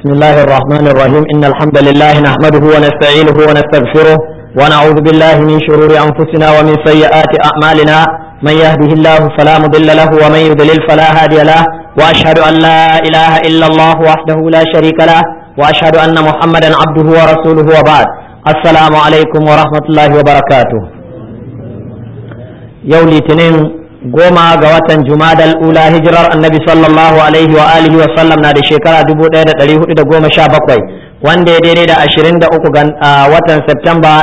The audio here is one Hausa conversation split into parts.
بسم الله الرحمن الرحيم إن الحمد لله نحمده ونستعينه ونستغفره ونعوذ بالله من شرور أنفسنا ومن سيئات أعمالنا من يهده الله فلا مضل له ومن يضلل فلا هادي له وأشهد أن لا إله إلا الله وحده لا شريك له وأشهد أن محمدا عبده ورسوله وبعد السلام عليكم ورحمة الله وبركاته يوم الاثنين goma ga watan jumadal ula hijirar annabi sallallahu alaihi wa alihi wa sallam na da shekara 1417 wanda ya daidai da 23 ga watan Septemba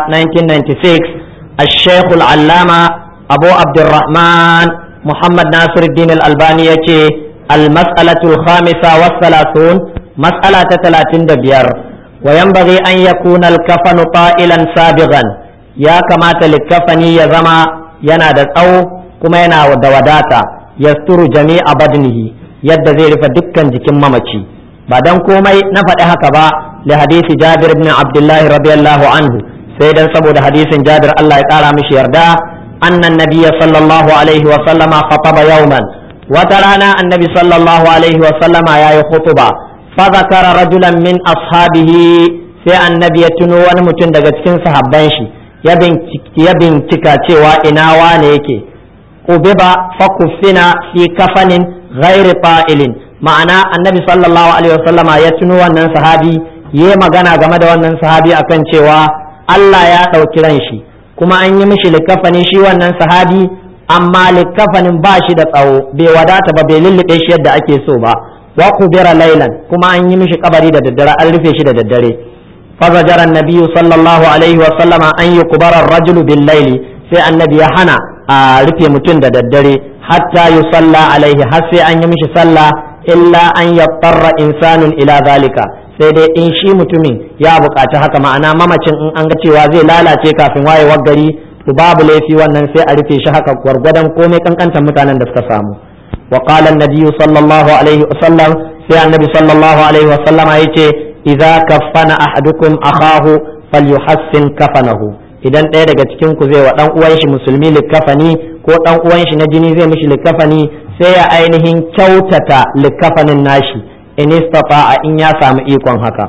1996 الشيخ العلامة أبو عبد الرحمن محمد ناصر الدين الألباني يتي المسألة الخامسة والثلاثون مسألة ثلاثين دبير وينبغي أن يكون الكفن طائلا سابغا يا كما الكفن يزما ينادى أو kuma yana da wadata yasturu jami'a badnihi yadda zai rufe dukkan jikin mamaci ba dan komai na faɗi haka ba li hadisi Jabir ibn Abdullah radiyallahu anhu sai dan saboda hadisin Jabir Allah ya kara mishi yarda annan nabiyya sallallahu alaihi wa sallama khataba yawman wata rana annabi sallallahu alaihi wa sallama yayi khutuba fa zakara rajulan min ashabihi sai annabi ya tuno wani mutum daga cikin sahabban shi ya bincika cewa ina wane yake قبض فكفن في كفن غير طائل ma'ana annabi sallallahu alaihi wasallama ya tuno wannan sahabi ya magana game da wannan sahabi akan cewa Allah ya ɗauki ran shi kuma an yi mishi likafani shi wannan sahabi amma likafanin ba shi da tsawo bai wadata ba bai lullube shi yadda ake so ba wa kubira lailan kuma an yi mishi kabari da daddare an rufe shi da daddare fazajara annabiyyu sallallahu alaihi wasallama an yi kubarar rajulu bil laili sai annabi ya hana a rufe mutum da daddare hatta yi sallah alaihi har sai an yi mishi sallah illa an yattarra insanun ila zalika sai dai in shi mutumin ya buƙaci haka ma'ana mamacin in an ga cewa zai lalace kafin wayewar gari to babu laifi wannan sai a rufe shi haka gwargwadon komai kankantar mutanen da suka samu wa qala an sallallahu alaihi wasallam sai annabi sallallahu alaihi wasallama yace idza kaffana ahadukum akahu falyuhassin kafanahu idan ɗaya daga cikin ku zai wa ɗan uwan shi musulmi likafani ko ɗan uwan shi na jini zai mishi likafani sai ya ainihin kyautata likafanin nashi in istata'a in ya samu ikon haka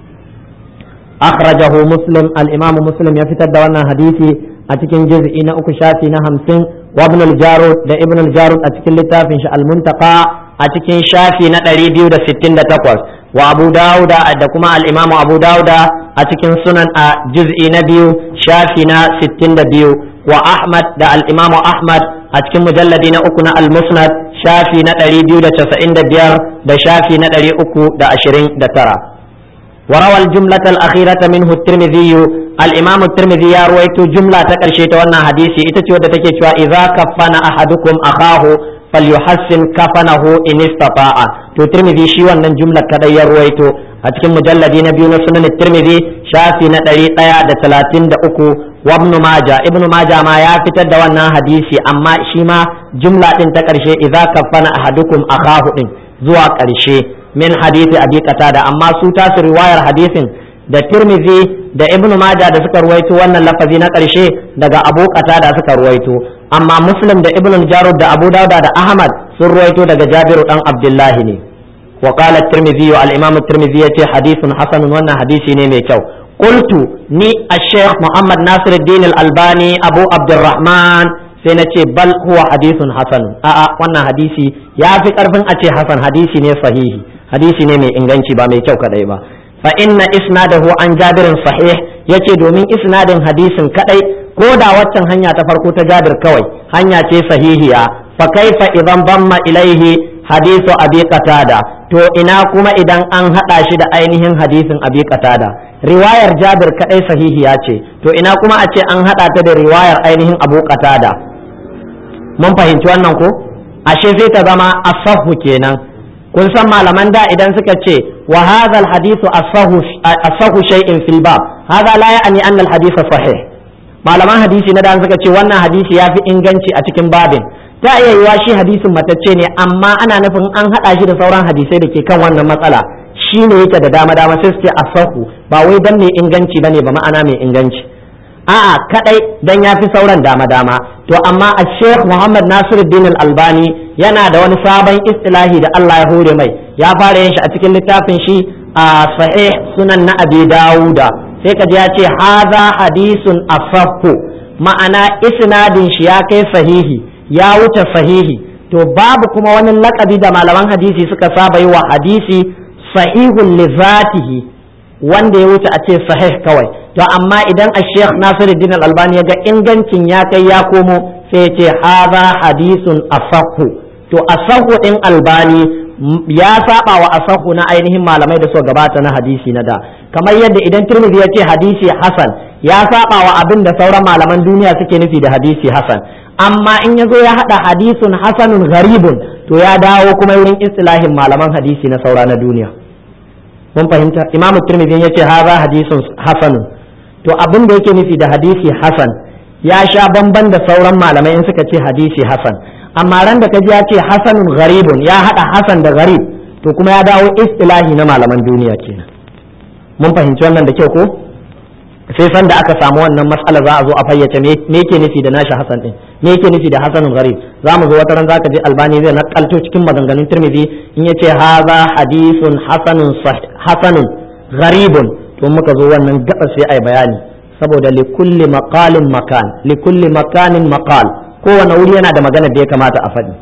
akhrajahu muslim al-imam muslim ya fitar da wannan hadisi a cikin juz'i na uku shafi na hamsin wa ibn al-jarud da ibn al-jarud a cikin littafin shi al-muntaqa a cikin shafi na 268 wa abu dauda da kuma al-imam abu dauda a cikin sunan a juz'i na biyu shafi na 62 wa ahmad da al-imam ahmad a cikin mujalladi na uku na al-musnad shafi na 295 da shafi na 329 وروى الجملة الأخيرة منه الترمذي الإمام الترمذي يروي جملة تكرشي وانا حديثي إتتي ودتك إذا كفن أحدكم أخاه فليحسن كفنه إن استطاع to tirmidhi shi wannan jumla kadai ya ruwaito a cikin mujalladi na biyu na sunan tirmidhi shafi na ɗari ɗaya da talatin da uku wa ibnu maja ibnu maja ma ya fitar da wannan hadisi amma shi ma jumla ɗin ta ƙarshe idza kaffana ahadukum akahu ɗin zuwa ƙarshe min hadisi abi qatada amma su tasu riwayar hadisin da tirmidhi da ibnu maja da suka ruwaito wannan lafazi na ƙarshe daga abu qatada suka ruwaito amma muslim da ibnu jarud da abu dauda da ahmad sun ruwaito daga jabiru dan abdullahi ne wa qala at-tirmidhi al-imam at-tirmidhi yace hadithun hasanun wannan hadisi ne mai kyau qultu ni ash-shaykh muhammad nasiruddin al-albani abu abdurrahman sai na ce bal huwa hadithun hasan a'a wannan hadisi ya fi karfin a ce hasan hadisi ne sahihi hadisi ne mai inganci ba mai kyau kadai ba fa inna isnadahu an jabirin sahih yace domin isnadin hadisin kadai ko da waccan hanya ta farko ta jabir kawai hanya ce sahihiya fa kaifa idan bamma ilaihi hadisu abi qatada to ina kuma idan an hada shi da ainihin hadisin abi qatada riwayar jabir kadai sahihiya ce to ina kuma a ce an hada ta da riwayar ainihin abu qatada mun fahimci wannan ko ashe sai ta zama asahu kenan kun san malaman da idan suka ce wa hadha al hadithu asahu asahu shay'in fil bab hadha la ya'ni anna al hadith sahih malaman hadisi na da suka ce wannan hadisi ya fi inganci a cikin babin ta iya yiwa shi hadisin matacce ne amma ana nufin an haɗa shi da sauran hadisai da ke kan wannan matsala shi ne yake da dama dama sai su ce asahu ba wai dan mai inganci bane ba ma'ana mai inganci a'a kadai dan ya fi sauran dama dama to amma a sheikh muhammad nasiruddin al-albani yana da wani sabon istilahi da Allah ya hore mai ya fara yin shi a cikin littafin shi a sahih sunan na abi dawuda sai ka ji ya ce haza hadisun asahhu ma'ana isnadin shi ya kai sahihi ya wuce sahihi to babu kuma wani lakabi da malaman hadisi suka saba yi wa hadisi sahihun li zatihi wanda ya wuce a ce sahih kawai to amma idan a sheikh nasiruddin al-albani ya ga ingancin ya kai ya komo sai ya ce haza hadisun asahhu to asahhu din albani ya saba wa asahu na ainihin malamai da suka gabata na hadisi na da kamar yadda idan turmizi ya ce hadisi hasan ya saba wa abin da sauran malaman duniya suke nufi da hadisi hasan amma in ya zo ya hada hadisun hasanun gharibun to ya dawo kuma wurin istilahin malaman hadisi na saura na duniya mun fahimta imamu turmizi ya ce haza hadisun hasanun to abin da yake nufi da hadisi hasan ya sha bamban da sauran malamai in suka ce hadisi hasan amma ran da kaji ya ce hasanun gharibun ya hada hasan da gharib to kuma ya dawo istilahi na malaman duniya kenan mun fahimci wannan da kyau ko sai san da aka samu wannan matsala za a zo a fayyace me yake nufi da nashi hasan din me yake nufi da hasanun gharib za mu zo wata ran zaka je albani zai nakalto cikin maganganun tirmidhi in yace haza hadisun hasanun hasanun gharibun to muka zo wannan gaba sai ai bayani saboda likulli maqalin makan likulli makanin maqal kowane wuri yana da magana da ya kamata a faɗi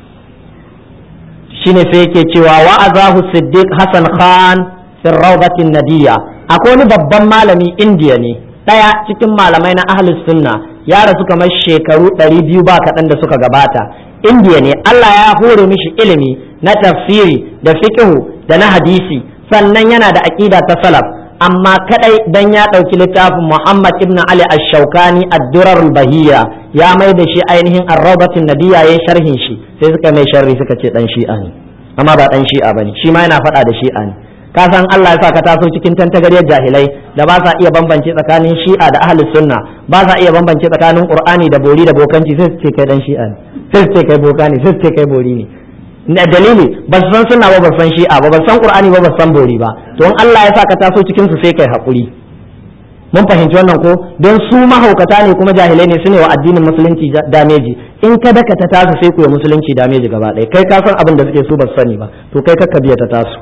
shine sai yake cewa wa'azahu siddiq hasan khan fi rawdatin nadiya akwai wani babban malami indiya ne ɗaya cikin malamai na ahlus sunna ya rasu kamar shekaru ɗari biyu ba kaɗan da suka gabata indiya ne allah ya hore mishi ilimi na tafsiri da fiqhu da na hadisi sannan yana da aƙida ta salaf amma kadai dan ya ɗauki littafin Muhammad ibn Ali ash-Shawkani ad-Durar al-Bahiyya ya mai da shi ainihin ar-Rawdatun Nabiyya yayin sharhin shi sai suka mai sharri suka ce dan shi'a ne amma ba dan shi'a bane shi ma yana faɗa da shi'a ne ka san Allah ya sa ka taso cikin tantagariyar jahilai da ba sa iya bambance tsakanin shi'a da ahlus sunna ba sa iya bambance tsakanin Qur'ani da bori da bokanci sai su ce kai dan shi'a ne sai su ce kai boka ne sai su ce kai bori ne dalili ba su san sunna ba ba san shi'a ba ba san qur'ani ba ba san bori ba to in Allah ya sa ka taso cikin su sai kai hakuri mun fahimci wannan ko don su mahaukata ne kuma jahilai ne su ne wa addinin musulunci dameji in ka daka ta tasu sai ku yi musulunci dameji gaba ɗaya kai ka san abin da suke su ba su sani ba to kai ka biya ta tasu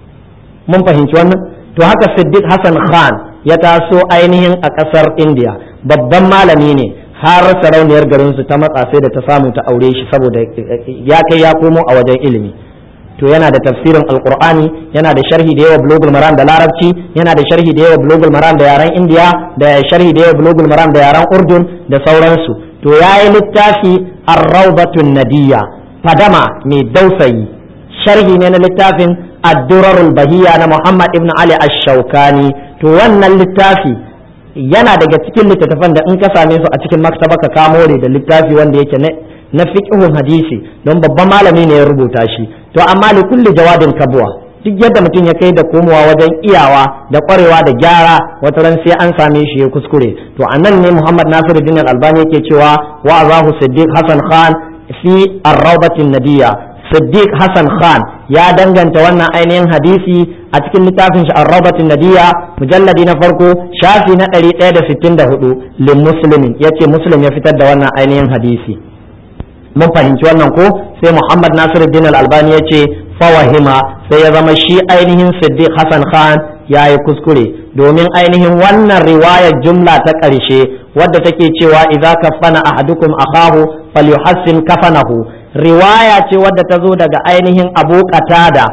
mun fahimci wannan to haka Siddiq Hassan Khan ya taso ainihin a ƙasar India babban malami ne har sarauniyar garinsu ta matsa sai da ta samu ta aure shi saboda ya kai ya komo a wajen ilimi to yana da tafsirin alqur'ani yana da sharhi da yawa bulugul maram da larabci yana da sharhi da yawa bulugul maram da yaren indiya da sharhi da yawa bulugul maram da yaren urdun da sauransu to yayi littafi ar-rawdatun nadiyya fadama mai dausayi sharhi ne na littafin ad-durarul bahiyya na muhammad ibn ali ash-shawkani to wannan littafi yana daga cikin littattafan da in ka same su a cikin maktaba ka kamo da littafi wanda yake na fiqhun hadisi don babban malami ne ya rubuta shi to amma li kulli jawadin kabwa duk yadda mutum ya kai da komowa wajen iyawa da kwarewa da gyara wata ran sai an same shi ya kuskure to anan ne Muhammad Nasiruddin Al-Albani yake cewa wa azahu Siddiq Hassan Khan fi ar-rawdatin nadiyya Siddiq Hassan Khan ya danganta wannan ainihin hadisi a cikin littafin shi Ar-Rawdatin Nadiya mujalladi na farko shafi na 164 lin muslimin yace muslim ya fitar da wannan ainihin hadisi mun fahimci wannan ko sai Muhammad Nasiruddin Al-Albani yace fawahima sai ya zama shi ainihin Siddiq Hassan Khan ya yi kuskure domin ainihin wannan riwayar jumla ta ƙarshe wadda take cewa idza kafana ahadukum akahu falyuhassin kafanahu riwaya ce wadda ta zo daga ainihin abu qatada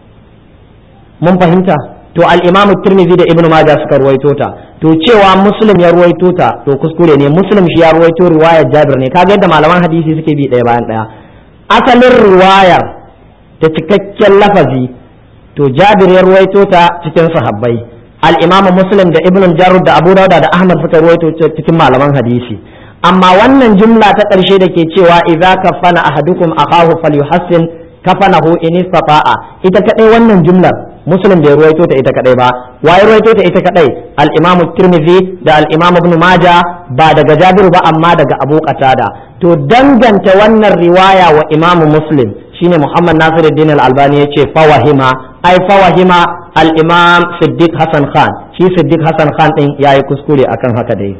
mun fahimta to al-imam tirmidhi da ibnu majah suka ruwaito ta to cewa muslim ya ruwaito ta to kuskure ne muslim shi ya ruwaito riwayar jabir ne kaga yadda malaman hadisi suke bi ɗaya bayan ɗaya asalin riwayar ta cikakken lafazi to jabir ya ruwaito ta cikin sahabbai al-imam muslim da ibnu jarud da abu dauda da ahmad suka ruwaito cikin malaman hadisi amma wannan jumla ta ƙarshe da ke cewa idza kafana ahadukum akahu falyuhassin kafanahu in istata'a ita kadai wannan jumlar muslim bai ruwaito ta ita kadai ba waye ruwaito ta ita kadai al-imam tirmidhi da al-imam ibn majah ba daga jabiru ba amma daga abu qatada to danganta wannan riwaya wa imam muslim shine muhammad nasiruddin al-albani yace fawahima ai fawahima al-imam siddiq hasan khan shi siddiq hasan khan din yayi kuskure akan haka dai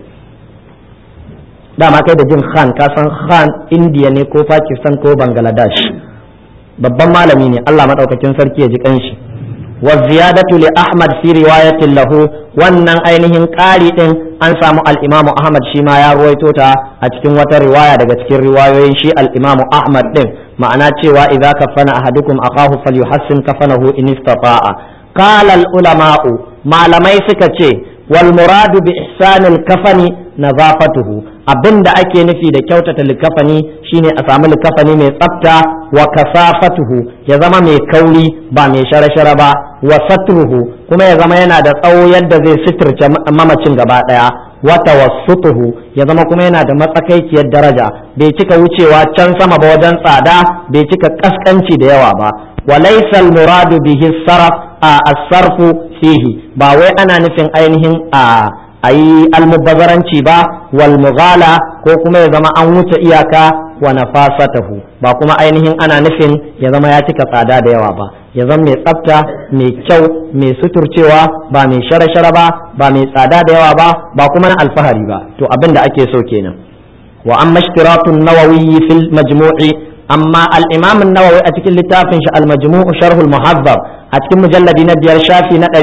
dama kai da jin khan ka san khan indiya ne ko pakistan ko bangladesh babban malami ne allah maɗaukakin sarki ya ji kanshi wa ziyadatu li ahmad fi riwayatin lahu wannan ainihin ƙari din an samu al-imamu ahmad shi ma ya ruwaito ta a cikin wata riwaya daga cikin riwayoyin shi al-imamu ahmad din ma'ana cewa idza kafana ahadukum akahu falyuhassin kafanahu in istata'a qala al-ulama'u malamai suka ce wal muradu bi ihsanil kafani nazafatuhu abinda ake nufi da kyautata likafani shine a samu likafani mai tsafta wa kasafatuhu ya zama mai kauri ba mai shara-shara ba wa satruhu kuma ya zama yana da tsawo yadda zai suturce mamacin gaba daya wa tawassutuhu ya zama kuma yana da matsakaiciyar daraja bai cika wucewa can sama ba wajen tsada bai cika kaskanci da yawa ba wa laysa al muradu bihi sarf a as-sarfu fihi ba wai ana nufin ainihin a a yi almubazzaranci ba wal mughala ko kuma ya zama an wuce iyaka wa nafasatahu ba kuma ainihin ana nufin ya zama ya cika tsada da yawa ba ya zama mai tsafta mai kyau mai suturcewa ba mai shara-shara ba ba mai tsada da yawa ba ba kuma na alfahari ba to abin da ake so kenan wa amma ishtiratun nawawi fil majmu'i amma al-imam an-nawawi a cikin littafin shi al-majmu' sharh al-muhazzab a cikin mujalladi na biyar shafi na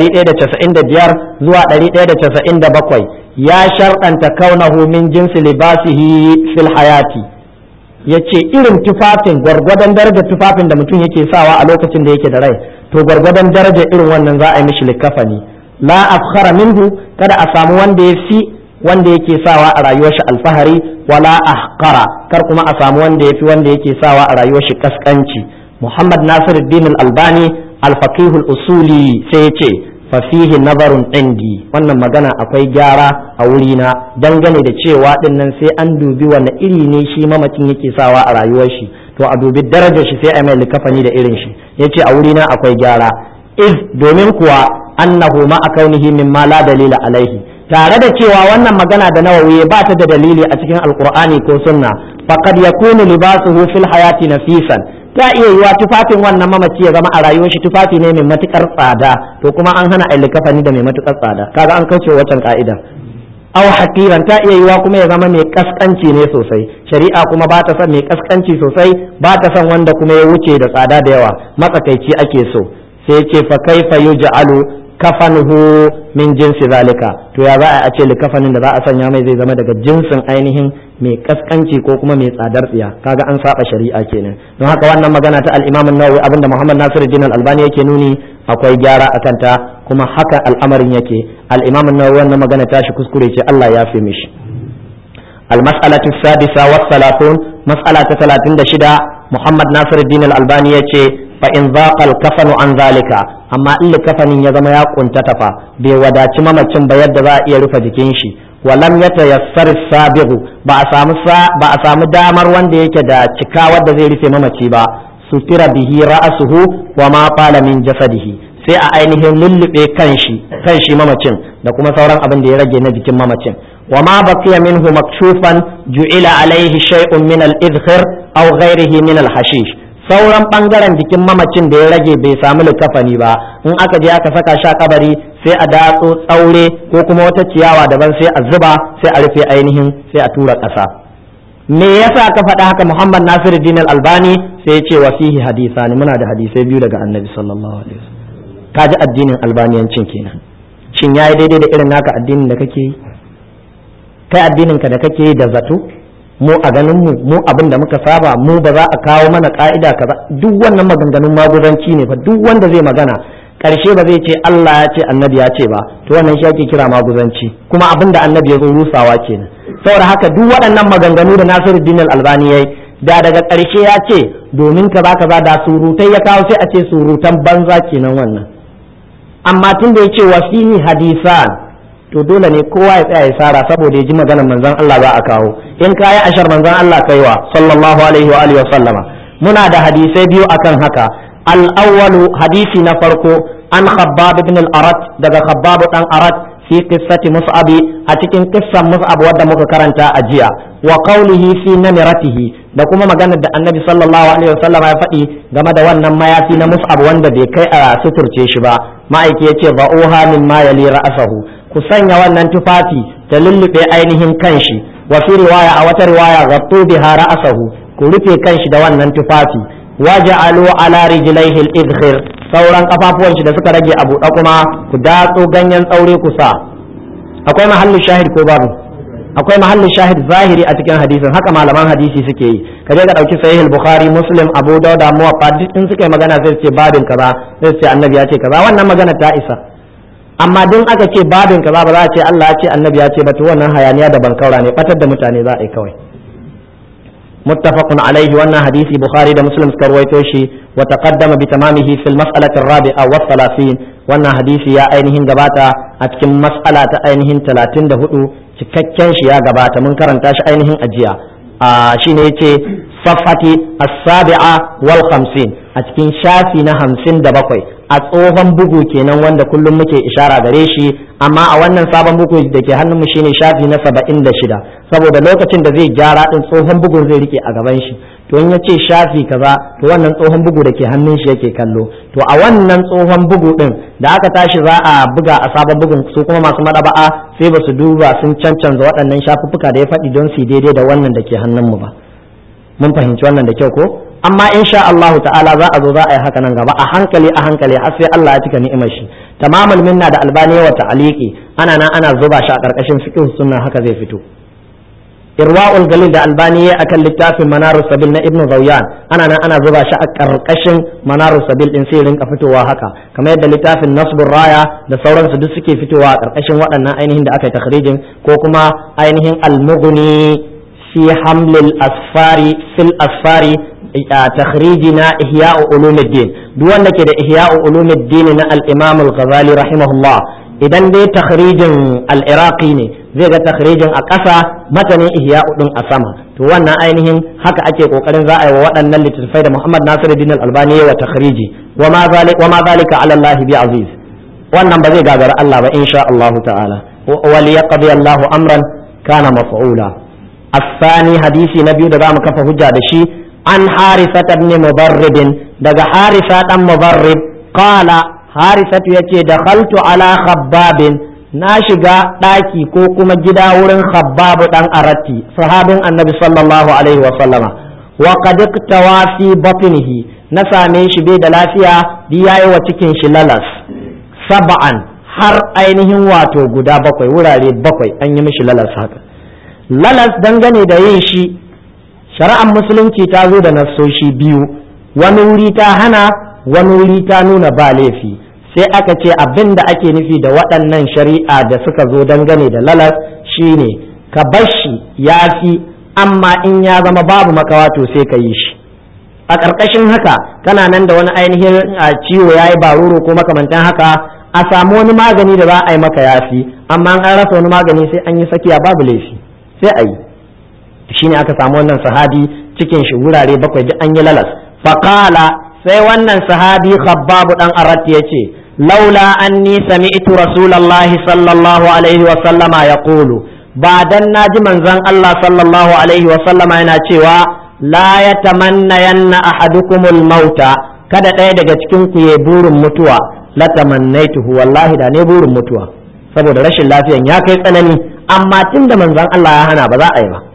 195 zuwa 197 ya sharɗanta kaunahu min jinsi libasihi fil hayati yace irin tufafin gwargwadon darajar tufafin da mutum yake sawa a lokacin da yake da rai to gwargwadon darajar irin wannan za a yi mishi likafani la afkhara minhu kada a samu wanda ya fi wanda yake sawa a rayuwar shi alfahari wala ahqara kar kuma a samu wanda ya fi wanda yake sawa a rayuwar shi kaskanci muhammad nasiruddin al-albani al-faqih al-usuli sai ya ce fafihi nazarun indi wannan magana akwai gyara a wurina dangane da cewa din nan sai an dubi wani iri ne shi mamacin yake sawa a rayuwar shi to a dubi darajar shi sai a mai likafani da irin shi yace a wurina akwai gyara iz domin kuwa annahu ma akaunihi mimma la dalila alaihi tare da cewa wannan magana da nawawi ba ta da dalili a cikin alqur'ani ko sunna faqad yakunu libasuhu fil hayati nafisan ta iya yiwa tufafin wannan mamaci ya zama a rayuwar shi tufafi ne mai matukar tsada to kuma an hana likafani da mai matukar tsada kaga an kauce wancan ka'ida aw hakiran ta iya yiwa kuma ya zama mai kaskanci ne sosai shari'a kuma ba ta son mai kaskanci sosai ba ta son wanda kuma ya wuce da tsada da yawa matsakaici ake so sai ce fa kaifa yuj'alu kafanuhu min jinsi zalika to ya za a ce likafanin da za a sanya mai zai zama daga jinsin ainihin mai kaskanci ko kuma mai tsadar tsiya kaga an saba shari'a kenan don haka wannan magana ta al-Imam an-Nawawi abinda Muhammad Nasiruddin al-Albani yake nuni akwai gyara akan ta kuma haka al'amarin yake al-Imam an-Nawawi wannan magana ta shi kuskure ce Allah ya fi mishi المسألة السادسة والثلاثون مسألة ثلاثين شدة محمد ناصر الدين الألباني يتي فإن ضاق الكفن عن ذلك أما إلا كفن يزما يكون تتفا بودا تماما تنبيد ذا يرفع جكينشي ولم يتيسر السابق بأسام بأسام دامر وان دي كدا تكا ود زي رفع ممتي با ستر به رأسه وما طال من جسده sai a ainihin lullube kanshi kanshi mamacin da kuma sauran abin da ya rage na jikin mamacin wa ma baqiya minhu makshufan ju'ila alaihi shay'un min al-idkhir aw ghayrihi min al-hashish sauran bangaren jikin mamacin da ya rage bai samu likafani ba in aka je aka saka sha kabari sai a datso tsaure ko kuma wata ciyawa daban sai a zuba sai a rufe ainihin sai a tura ƙasa me yasa ka faɗa haka Muhammad Nasiruddin Al-Albani sai ya ce wa fihi hadisani muna da hadisai biyu daga Annabi sallallahu alaihi wasallam kaji addinin albaniyancin kenan shin yayi daidai da irin naka addinin da kake yi kai addinin ka da kake yi da zato mu a ganin mu mu abin da muka saba mu ba za a kawo mana ka'ida kaza duk wannan maganganun maguzanci ne fa duk wanda zai magana karshe ba zai ce Allah ya ce annabi ya ce ba to wannan shi ake kira maguzanci kuma abin da annabi ya zo rusawa kenan saboda haka duk waɗannan maganganu da Nasiruddin Al-Albani yayi da daga ƙarshe ya ce domin kaza kaza da surutai ya kawo sai a ce surutan banza kenan wannan amma tun da ya ce wasihi hadisan to dole ne kowa ya tsaya ya sara saboda ya ji maganar manzon Allah za a kawo in ka yi ashar manzon Allah kaiwa sallallahu alaihi wa alihi wa sallama muna da hadisai biyu akan haka al-awwalu hadisi na farko an khabbab ibn al-arat daga khabbab dan arat fi qissati mus'abi a cikin kissan mus'ab wadda muka karanta a jiya wa qawlihi fi namiratihi da kuma maganar da annabi sallallahu alaihi wasallam ya faɗi game da wannan mayafi na mus'ab wanda bai kai a suturce shi ba ma'aiki yace ba'uha min ma yali ra'sahu ku sanya wannan tufafi ta lullube ainihin kanshi wa fi riwaya a wata riwaya ghattu biha ra'sahu ku rufe kanshi da wannan tufafi waja'alu ala rijlaihi al-idkhir sauran kafafuwan shi da suka rage a buɗe kuma ku datso ganyen tsaure ku sa akwai mahallin shahid ko babu akwai mahallin shahid zahiri a cikin hadisin haka malaman hadisi suke yi ka je ka dauki sahih al-bukhari muslim abu dauda muwaffa duk in suka yi magana sai su ce babin kaza sai su ce annabi ya ce kaza wannan magana ta isa amma din aka ce babin kaza ba za a ce Allah ya ce annabi ya ce ba to wannan hayaniya da bankaura ne batar da mutane za a yi kawai muttafaqun alaihi wannan hadisi bukhari da muslim suka rawaito shi wa taqaddama bi tamamihi fil mas'alati ar-rabi'a wa 30 wannan hadisi ya ainihin gabata a cikin mas'ala ta ainihin 34 cikakken shi ya gabata mun karanta shi ainihin ajiya a shine yace safati as-sabi'a wal 50 a cikin shafi na 57 a tsohon bugu kenan wanda kullum muke ishara gare shi amma a wannan sabon bugu da ke hannunmu shine shafi na 76 saboda lokacin da zai gyara din tsohon bugun zai rike a gaban shi to in yace shafi kaza to wannan tsohon bugu da ke hannun shi yake kallo to a wannan tsohon bugu din da aka tashi za a buga a sabon bugun su kuma masu madaba'a sai ba su duba sun cancanza waɗannan shafuffuka da ya faɗi don su daidai da wannan da ke hannunmu ba mun fahimci wannan da kyau ko amma insha Allah ta'ala za a zo za a yi haka nan gaba a hankali a hankali har sai Allah ya cika ni'imar shi tamamul minna da albani wa ta'aliki ana nan ana zuba shi a karkashin fiqh sunna haka zai fito irwa'ul galil da albani ya akan littafin manarus sabil na ibnu zawyan ana nan ana zuba shi a karkashin manarus sabil din sai rinka fitowa haka kamar yadda littafin nasbur raya da sauransu duk suke fitowa a karkashin waɗannan ainihin da aka yi takhrijin ko kuma ainihin al-mughni fi hamlil asfari fil asfari تخريجنا إحياء علوم الدين دون كده إحياء علوم الدين نا الإمام الغزالي رحمه الله idan dai takhrijin al-iraqi ne zai ga takhrijin a ƙasa matanin ihya din a sama to wannan ainihin haka ake kokarin za a yi wa waɗannan littattafai da Muhammad Nasiruddin al-Albani wa takhriji wa ma zalika wa ma zalika ala Allah bi aziz wannan ba zai gagara Allah ba insha Allah ta'ala wa liyaqdi Allahu amran kana maf'ula الثاني حديث نبي da zamu kafa hujja da shi an harisa ibn mubarrid daga harisa dan mubarrid qala harisatu yace dakhaltu ala khabbabin na shiga daki ko kuma gida wurin khabbab dan aratti sahabin annabi sallallahu alaihi wa sallama wa qad iktawa fi batnihi na same shi bai da lafiya bi yayi wa cikin shi lalas sab'an har ainihin wato guda bakwai wurare bakwai an yi mishi lalas haka lalas dangane da yin shi shari'ar musulunci ta zo da nassoshi biyu wani wuri ta hana wani wuri ta nuna ba laifi sai aka ce abin da ake nufi da waɗannan shari'a da suka zo dangane da lalas shine ka bashi ya fi amma in ya zama babu makawa to sai ka yi shi a ƙarƙashin haka kana nan da wani ainihin ciwo ya yi baruro ko makamantan haka a samu wani magani da za a yi maka yafi amma an rasa wani magani sai an yi sakiya babu laifi sai a yi shine aka samu wannan sahabi cikin shi wurare bakwai duk an yi lalas faqala sai wannan sahabi khabbabu dan arat yace laula anni sami'tu rasulullahi sallallahu alaihi wa sallama yaqulu ba dan naji manzon Allah sallallahu alaihi wa sallama yana cewa la yatamanna yanna ahadukumul mauta kada ɗaya daga cikin ku ya burin mutuwa la tamannaituhu wallahi da ne burin mutuwa saboda rashin lafiyan ya kai tsanani amma tunda manzon Allah ya hana ba za a yi ba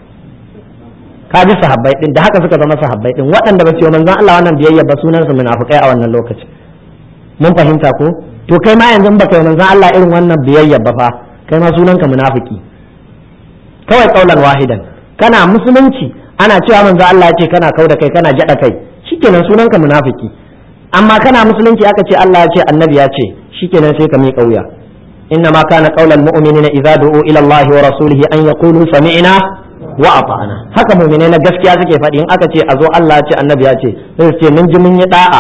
ka ji sahabbai din da haka suka zama sahabbai din waɗanda ba su yi manzon Allah wannan biyayya ba sunan su munafikai a wannan lokaci mun fahimta ko to kai ma yanzu baka yi manzon Allah irin wannan biyayya ba fa kai ma sunan ka munafiki kawai kaulan wahidan kana musulunci ana cewa manzon Allah ya ce kana kauda kai kana jada kai shikenan sunan ka munafiki amma kana musulunci aka ce Allah ya ce annabi ya ce shikenan sai ka miƙa wuya إنما كان قول المؤمنين إذا دعوا إلى الله ورسوله أن يقولوا سمعنا wa ata'ana haka mu'mine na gaskiya suke faɗi in aka ce a zo Allah ce annabi ya ce sai su ce mun ji mun yi da'a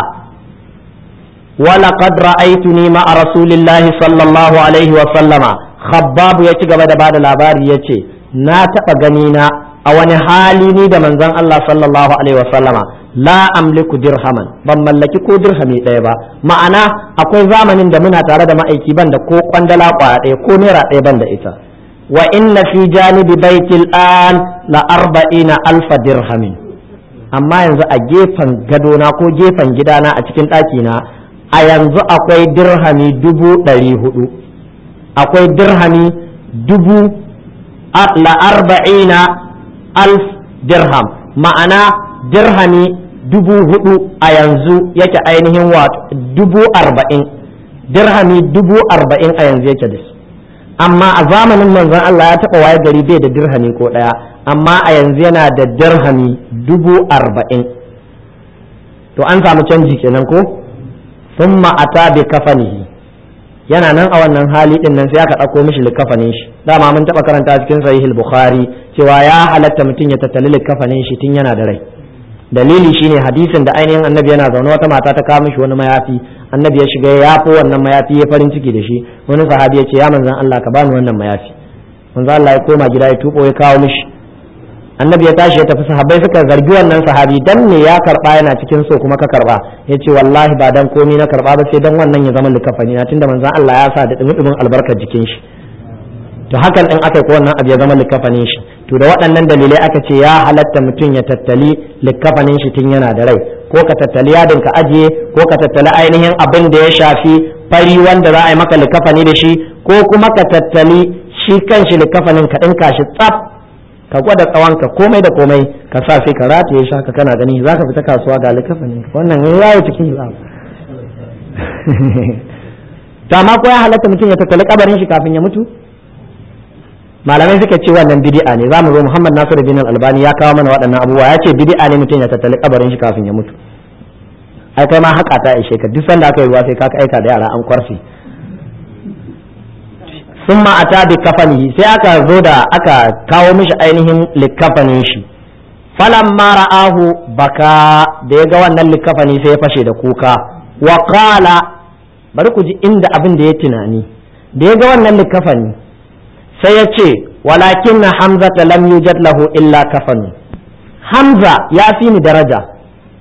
wa laqad ra'aytuni ma'a rasulillahi sallallahu alaihi wa sallama khabbab ya ci gaba da bada labari ya ce na taɓa gani na a wani hali ni da manzon Allah sallallahu alaihi wa sallama la amliku dirhaman ban mallaki ko dirhami ɗaya ba ma'ana akwai zamanin da muna tare da ma'aiki ban da ko kwandala kwaya ɗaya ko naira ɗaya ban da ita wa inna fi janibi baitil an la arba'ina alfa dirhamin amma yanzu a gefen gadona ko gefen gidana a cikin ɗakina a yanzu akwai dirhami dubu ɗari hudu akwai dirhami dubu la arba'ina alf dirham ma'ana dirhami dubu hudu a yanzu yake ainihin wato dubu arba'in dirhami dubu arba'in a yanzu yake da su amma a zamanin manzon Allah ya taɓa waye gari bai da dirhami ko ɗaya amma a yanzu yana da dirhami dubu arba'in to an samu canji kenan ko thumma ata bi kafanihi yana nan a wannan hali din nan sai aka ɗauko mishi likafanin shi dama mun taɓa karanta cikin sahihul bukhari cewa ya halatta mutum ya tattali likafanin shi tun yana da rai dalili shine hadisin da ainihin annabi yana zaune wata mata ta kawo mishi wani mayafi annabi ya shiga ya yafo wannan mayafi ya farin ciki da shi wani sahabi ya ce ya manzan Allah ka bani wannan mayafi manzan Allah ya koma gida ya tubo ya kawo mishi annabi ya tashi ya tafi sahabbai suka zargi wannan sahabi dan ne ya karba yana cikin so kuma ka karba ya ce wallahi ba dan komi na karba ba sai dan wannan ya zama likafani na tunda manzan Allah ya sa da dumi albarkar jikin shi to hakan din aka yi ko wannan abu ya zama likafanin shi to da waɗannan dalilai aka ce ya halatta mutum ya tattali likafanin shi tun yana da rai ko ka tattali yadin ka ajiye ko ka tattali ainihin abin da ya shafi fari wanda za a yi maka likafani da shi ko kuma ka tattali shi kanshi likafanin ka ɗinka shi tsaf ka gwada tsawon ka komai da komai ka sa sai ka rataye shi haka kana gani za ka fita kasuwa ga likafanin wannan ya yi cikin to amma ko ya halatta mutum ya tattali kabarin shi kafin ya mutu malamai suka ce wannan bid'a ne zamu zo Muhammad Nasiru bin Albani ya kawo mana waɗannan abubuwa ya ce bid'a ne mutum ya tattali kabarin shi kafin ya mutu ai kai ma haka ta ishe ka duk sanda aka yi ruwa sai ka aika da yara an kwarfi summa ata bi kafanihi sai aka zo da aka kawo mishi ainihin likafanin shi falamma ra'ahu baka da ya ga wannan likafani sai ya fashe da kuka wa qala bari ku ji inda abin da ya tunani da ya ga wannan likafani sai ya ce walakin na hamza ta lam yujad lahu illa kafanu hamza ya fi ni daraja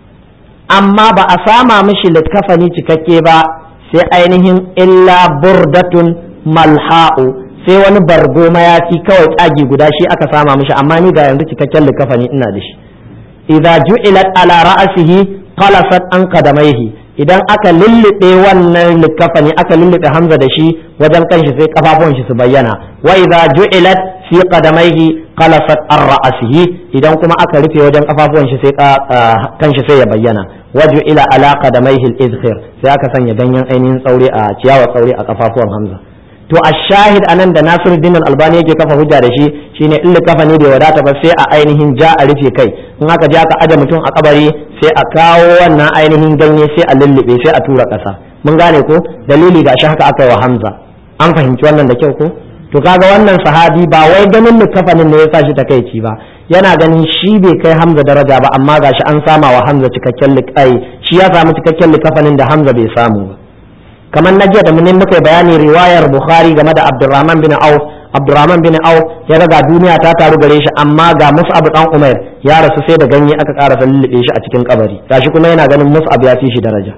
amma ba a sama mishi likafani cikakke ba sai ainihin illa burdatun malha'u sai wani bargo mayafi kawai tsagi guda shi aka sama mishi amma ni ga yanzu cikakken likafani ina da shi idza ju'ilat ala ra'sihi qalasat an qadamaihi idan aka lullube wannan likafani aka lullube hamza da shi wajen kanshi sai kafafuwan shi su bayyana wa idza ju'ilat fi qadamaihi qalasat ar ra'sihi idan kuma aka rufe wajen kafafuwan shi sai kanshi sai ya bayyana waju ila ala qadamaihi al izhir sai aka sanya ganyen ainihin tsaure a ciyawa tsaure a kafafuwan hamza to a shahid anan da Nasiruddin Albani yake kafa hujja da shi shine in likafa ne bai wadata ba sai a ainihin ja a rufe kai in aka je aka aje mutum a kabari sai a kawo wannan ainihin ganye sai a lullube sai a tura kasa mun gane ko dalili ga shi haka aka yi wa Hamza an fahimci wannan da kyau ko to kaga wannan sahabi ba wai ganin likafanin ne ya sa shi takaici ba yana ganin shi bai kai Hamza daraja ba amma gashi an sama wa Hamza cikakken likai shi ya samu cikakken likafanin da Hamza bai samu ba kamar na jiya da mun muka bayani riwayar bukhari game da abdurrahman bin auf abdurrahman bin auf ya ga duniya ta taru gare shi amma ga mus'ab dan umair ya rasu sai da ganye aka ƙara lullube shi a cikin kabari gashi kuma yana ganin mus'ab ya fi shi daraja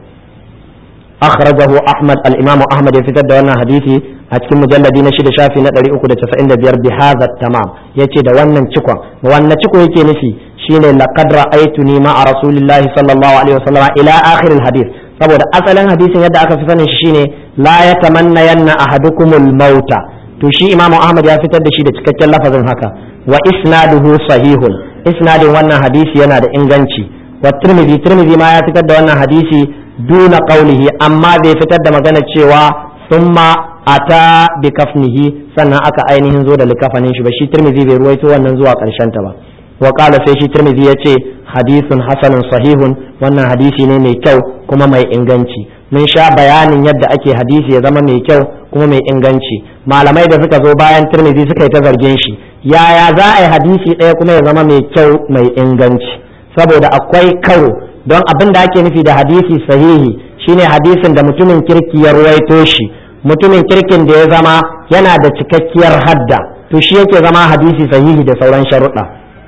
akhrajahu ahmad al-imam ahmad ya fitar da wannan hadisi a cikin mujalladi na shida shafi na 395 bi hadha tamam yace da wannan cikon wannan ciko yake nufi shine laqad ra'aytuni ma'a rasulillahi sallallahu alaihi wasallam ila akhir al-hadith saboda asalin hadisin yadda aka fi sanin shi shine la ya tamanna yanna ahadukumul mauta to shi imam ahmad ya fitar da shi da cikakken lafazin haka wa isnaduhu sahihun isnadin wannan hadisi yana da inganci wa tirmidhi tirmidhi ma ya fitar da wannan hadisi duna qawlihi amma bai fitar da magana cewa summa ata bi kafnihi sannan aka ainihin zo da likafanin shi ba shi tirmidhi bai ruwaito wannan zuwa karshen ta ba wa qala sai shi tirmidhi yace hadisun hasanun sahihun wannan hadisi ne mai kyau kuma mai inganci mun sha bayanin yadda ake hadisi ya zama mai kyau kuma mai inganci malamai da suka zo bayan tirmidhi suka yi ta zargin shi yaya za a yi hadisi ɗaya kuma ya zama mai kyau mai inganci saboda akwai karo don abin da ake nufi da hadisi sahihi shine hadisin da mutumin kirki ya ruwaito shi mutumin kirkin da ya zama yana da cikakkiyar hadda to shi yake zama hadisi sahihi da sauran sharuɗa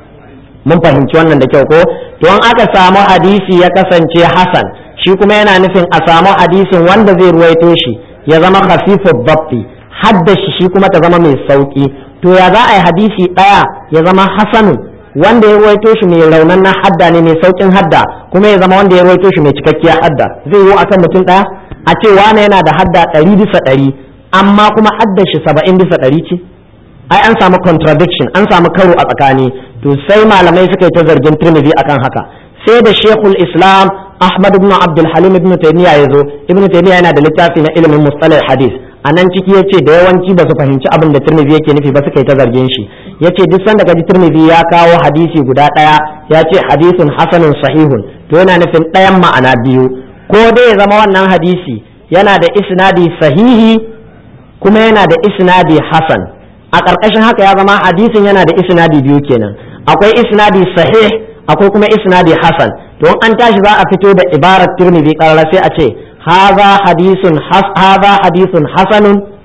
mun fahimci wannan da kyau ko to an aka samu hadisi ya kasance hasan shi kuma yana nufin a samu hadisin wanda zai ruwaito shi ya zama khafifu babbi hadda shi shi kuma ta zama mai sauki to ya za a yi hadisi ɗaya ya zama hasanu wanda ya ruwaito shi mai raunan na hadda ne mai saukin hadda kuma ya zama wanda ya ruwaito shi mai cikakkiyar hadda zai yi akan mutum ɗaya a ce wane yana da hadda ɗari bisa ɗari amma kuma hadda shi saba'in bisa ɗari ce ai an samu contradiction an samu karo a tsakani to sai malamai suka yi ta zargin Tirmidhi akan haka sai da shekul islam ahmad ibn abdul halim ibn taymiya ya zo ibn taymiya yana da littafi na ilimin mustalah hadis a nan ciki ya ce da yawanci ba su fahimci abin da turmizi yake nufi ba suka yi ta zargin shi ya ce duk sanda kaji turmizi ya kawo hadisi guda ɗaya ya ce hadisun hasanun sahihun to yana nufin ɗayan ma'ana biyu ko dai ya zama wannan hadisi yana da isnadi sahihi kuma yana da isnadi hasan a ƙarƙashin haka ya zama hadisin yana da isnadi biyu kenan akwai isnadi sahih akwai kuma isnadi hasan to an tashi za a fito da ibarar turmizi ƙarara sai a ce هذا حديث حس هذا حديث حسن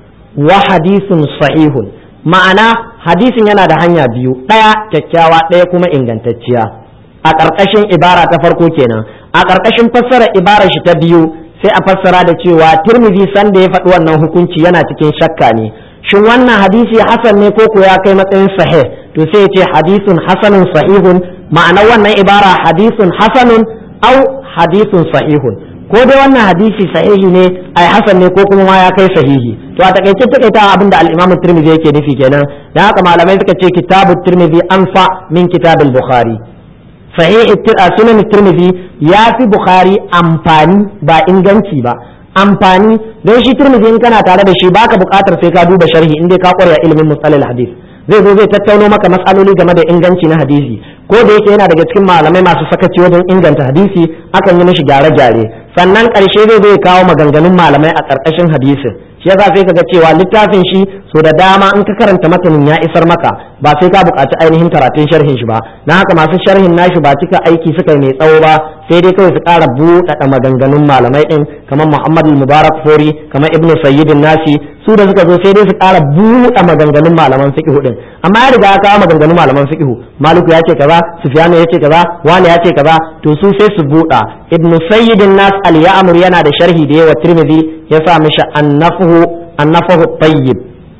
وحديث صحيح ma'ana hadisin yana da hanya biyu ɗaya kyakkyawa ɗaya kuma ingantacciya a ƙarƙashin ibara ta farko kenan a ƙarƙashin fassara ibarar shi ta biyu sai a fassara da cewa turmizi sanda ya faɗi wannan hukunci yana cikin shakka ne shin wannan hadisi hasan ne ko ya kai matsayin sahih to sai ya ce hadisun hasanun sahihun ma'anar wannan ibara hadisun hasanun au hadisun sahihun ko dai wannan hadisi sahihi ne ai hasan ne ko kuma ma ya kai sahihi to a takaice takaita abin da al-Imam Tirmidhi yake nufi kenan dan haka malamai suka ce kitabu Tirmidhi anfa min kitabul Bukhari sahih sunan Tirmidhi ya fi Bukhari amfani ba inganci ba amfani don shi Tirmidhi in kana tare da shi baka bukatar sai ka duba sharhi in dai ka kware ilimin musalal hadith zai zo zai tattauno maka matsaloli game da inganci na hadisi ko da yake yana daga cikin malamai masu sakaci wajen inganta hadisi akan yi mishi gyare-gyare sannan ƙarshe zai zai kawo maganganun malamai a ƙarƙashin hadisin shi yasa sai kaga cewa littafin shi so da dama in ka karanta matanin ya isar maka ba sai ka buƙaci ainihin karatun sharhin shi ba na haka masu sharhin nashi ba cika aiki suka mai tsawo ba sai dai kawai su ƙara buɗaɗa maganganun malamai ɗin kamar Muhammad Mubarak Fori kamar Ibn Sayyidin Nasi su da suka zo sai dai su ƙara buɗe maganganun malaman fiqh din amma ya riga ya kawo maganganun malaman fiqh Maliku ya ce kaza Sufyan ya ce kaza wani ya ce kaza to su sai su buɗa Ibn Sayyidin Nas al-Ya'mur yana da sharhi da yawa Tirmidhi ya sa mishi annafuhu annafuhu tayyib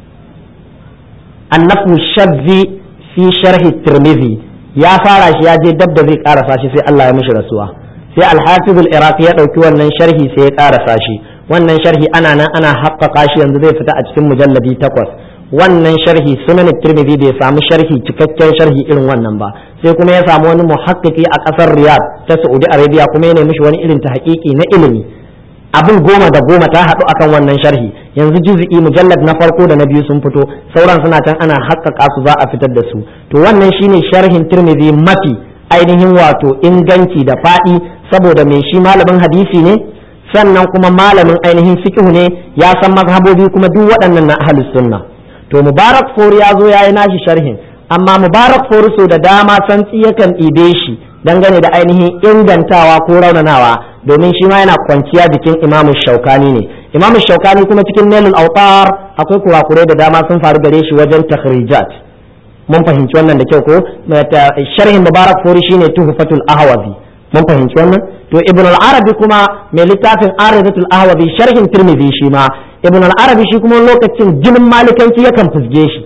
annafu shadzi fi sharhi Tirmidhi ya fara shi ya je dab da zai karasa shi sai Allah ya mishi rasuwa sai al-Hafiz al-Iraqi ya dauki wannan sharhi sai ya karasa shi wannan sharhi ana nan ana haƙƙaƙa shi yanzu zai fita a cikin mujalladi takwas wannan sharhi sunan tirmidhi bai samu sharhi cikakken sharhi irin wannan ba sai kuma ya samu wani muhakkiki a ƙasar riyadh ta saudi arabia kuma ya nemi shi wani irin ta haƙiƙi na ilimi abin goma da goma ta haɗu akan wannan sharhi yanzu juz'i mujallad na farko da na biyu sun fito sauran suna can ana haƙƙaƙa su za a fitar da su to wannan shine sharhin tirmidhi mafi ainihin wato inganci da faɗi saboda mai shi malamin hadisi ne sannan kuma malamin ainihin fiqh ne ya san mazhabobi kuma duk waɗannan na ahlus sunna to mubarak fori ya zo yayi nashi sharhin amma mubarak fori so da dama santsi yakan ɗibe shi dangane da ainihin ingantawa ko raunanawa domin shi ma yana kwanciya jikin imam shaukani ne imam shaukani kuma cikin nailul autar akwai kurakurai da dama sun faru gare shi wajen takhrijat mun fahimci wannan da kyau ko sharhin mubarak fori shine tuhfatul ahwazi mun fahimci wannan to ibn al-arabi kuma mai littafin aridatul ahwazi sharhin tirmidhi shi ma ibn al-arabi shi kuma lokacin jinin malikanci yakan fusge shi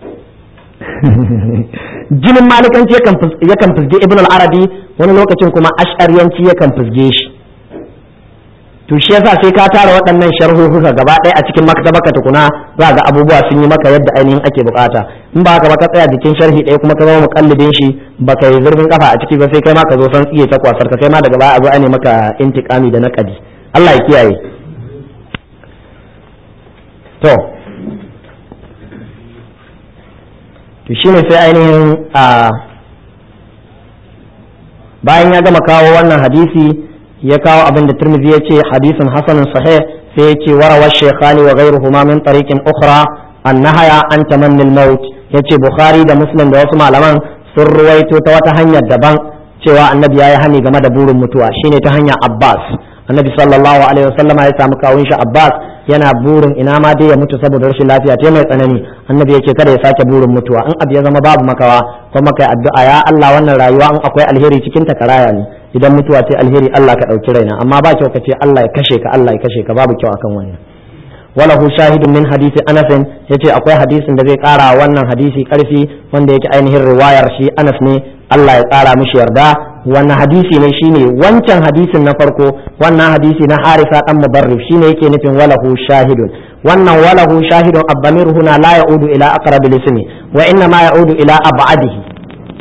jinin malikanci yakan fusge ibn al-arabi wani lokacin kuma ash'ariyanci yakan fusge shi to shi yasa sai ka tara waɗannan sharhuhuka gaba ɗaya a cikin maktabaka tukuna za ga abubuwa sun yi maka yadda ainihin ake bukata in ba ka ba ka tsaya jikin sharhi ɗaya kuma ka zama mukallidin shi ba ka yi zurfin kafa a ciki ba sai kai ma ka zo san tsiye ta kwasar ka kai ma daga baya a zo a ne maka intikami da naƙadi Allah ya kiyaye to to shine sai ainihin a bayan ya gama kawo wannan hadisi ya kawo abin da Tirmidhi ya ce hadisin hasanun sahih sai ya ce warawa shaykhani wa ghayruhuma min tariqin ukhra annahaya an tamanni al-maut yace Bukhari da Muslim da wasu malaman sun ruwaito ta wata hanyar daban cewa annabi yayi hani game da burin mutuwa shine ta hanyar Abbas annabi sallallahu alaihi wasallama ya samu kawun shi Abbas yana burin ina ma dai ya mutu saboda rashin lafiya ta mai tsanani annabi yake kada ya sake burin mutuwa in abu ya zama babu makawa kuma kai addu'a ya Allah wannan rayuwa in akwai alheri cikin ta karaya ne idan mutuwa ce alheri Allah ka ɗauki raina amma ba kyau ka ce Allah ya kashe ka Allah ya kashe ka babu kyau akan wannan walahu shahidun min hadisi Anas yace akwai hadisin da zai kara wannan hadisi karfi wanda yake ainihin riwayar shi Anas ne Allah ya kara mishi yarda wannan hadisi ne shine wancan hadisin na farko wannan hadisi na Harisa dan Mubarrif shine yake nufin walahu shahidun wannan walahu shahidun abdamir huna la ya'udu ila aqrabil ismi wa inna ma ya'udu ila ab'adihi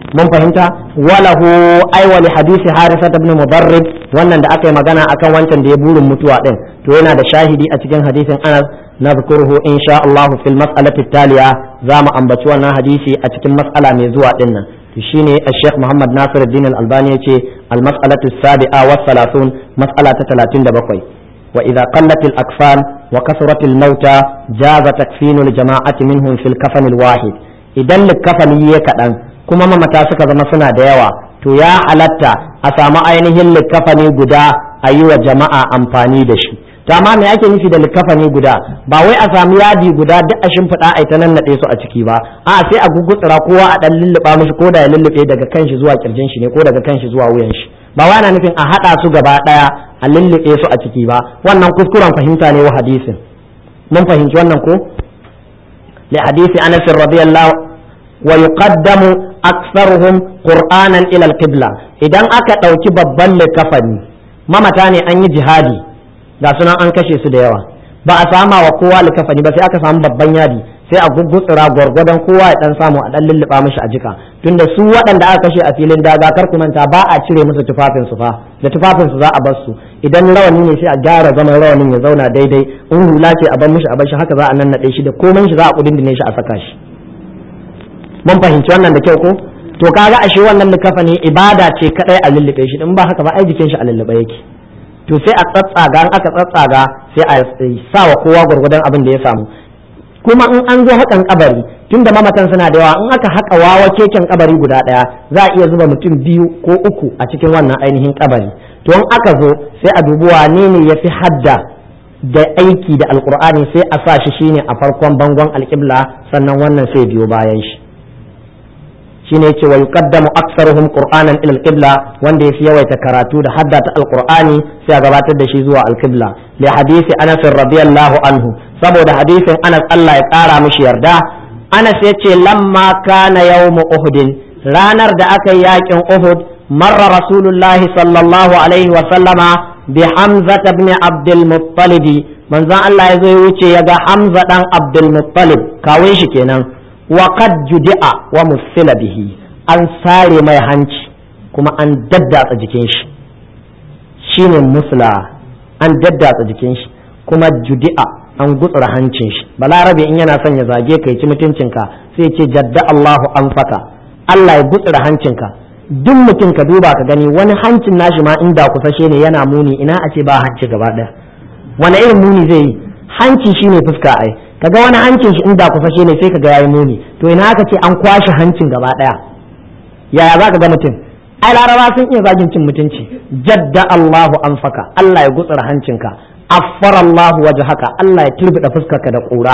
mun fahimta walahu aiwali hadisi harisa ibn mudarrib wannan da aka yi magana akan wancan da ya burin mutuwa din to yana da shahidi a cikin hadisin anas نذكره إن شاء الله في المسألة التالية زام أن بتوانا حديثي أتكلم مسألة ميزوة إنا تشيني الشيخ محمد ناصر الدين الألباني المسألة السابعة والثلاثون مسألة ثلاثين دبقوي وإذا قلت الأكفان وكثرت الموتى جاز تكفين الجماعة منهم في الكفن الواحد إذا الكفن يكأن كما ما متاسك زما سنة ديوا to ya halatta a samu ainihin likafani guda a yi wa jama'a amfani da shi to amma me ake nufi da likafani guda ba wai a samu yadi guda duk a shimfiɗa a ita nan naɗe su a ciki ba a sai a gugutsura kowa a ɗan lulluɓa mishi ko da ya lullube daga kanshi zuwa kirjin shi ne ko daga kanshi zuwa wuyan shi ba wai ana nufin a haɗa su gaba ɗaya a lullube su a ciki ba wannan kuskuren fahimta ne wa hadisin mun fahimci wannan ko li hadisi anas radiyallahu wa yuqaddamu aktsaruhum qur'anan ila al-qibla idan aka ɗauki babban likafani mamata ne an yi jihadi ga sunan an kashe su da yawa ba a sama wa kowa likafani ba sai aka samu babban yadi sai a guggutsura gwargwadon kowa ya dan samu a dan lulluɓa mishi a jika tunda su waɗanda aka kashe a filin daga kar ku manta ba a cire musu tufafin su fa da tufafin su za a bar su idan rawani ne sai a gyara zaman rawanin ya zauna daidai in hula ce a bar mishi a bar shi haka za a nannaɗe shi da komai shi za a kudindine shi a saka shi mun fahimci wannan da kyau ko to kaga ashe wannan likafani ibada ce kadai a lullube shi in ba haka ba ai jikin shi a lullube yake to sai a tsatsaga in aka tsatsaga sai a sa wa kowa gwargwadon abin da ya samu kuma in an zo hakan kabari tunda mamatan suna da yawa in aka haka wawa keken kabari guda daya za a iya zuba mutum biyu ko uku a cikin wannan ainihin kabari to in aka zo sai a dubi wane ne ya fi hadda da aiki da alkur'ani sai a sa shi shine a farkon bangon alƙibla sannan wannan sai biyo bayan shi shine yace wa yuqaddamu aktsaruhum qur'anan ila al-qibla wanda yafi yawaita karatu da hadda ta alqur'ani sai a gabatar da shi zuwa al-qibla li hadisi Anas radiyallahu anhu saboda hadisin Anas Allah ya kara mishi yarda Anas yace lamma kana yawm Uhud ranar da aka yi yakin Uhud marra rasulullahi sallallahu alaihi wa sallama bi Hamza ibn Abdul Muttalib manzon Allah ya zo ya wuce ya ga Hamza dan Abdul Muttalib kawun shi kenan wa qad judi'a wa musila bihi an sare mai hanci kuma an daddatsa jikin shi shine musla an daddatsa jikin shi kuma judi'a an gutsura hancin shi balarabe in yana son ya zage ka ci mutuncinka sai ce jadda Allahu an faka Allah ya gutsura hancinka duk mutum ka duba ka gani wani hancin nashi ma inda kusashe ne yana muni ina a ce ba hanci gaba daya wani irin muni zai yi hanci shine fuska ai kaga wani hancin shi inda kusashe ne sai kaga yayi muni to ina aka ce an kwashe hancin gaba daya yaya za ka ga mutum ai laraba sun iya zagin cin mutunci jadda Allahu anfaka Allah ya gutsura hancinka affara Allahu wajhaka Allah ya turbida fuskarka da kura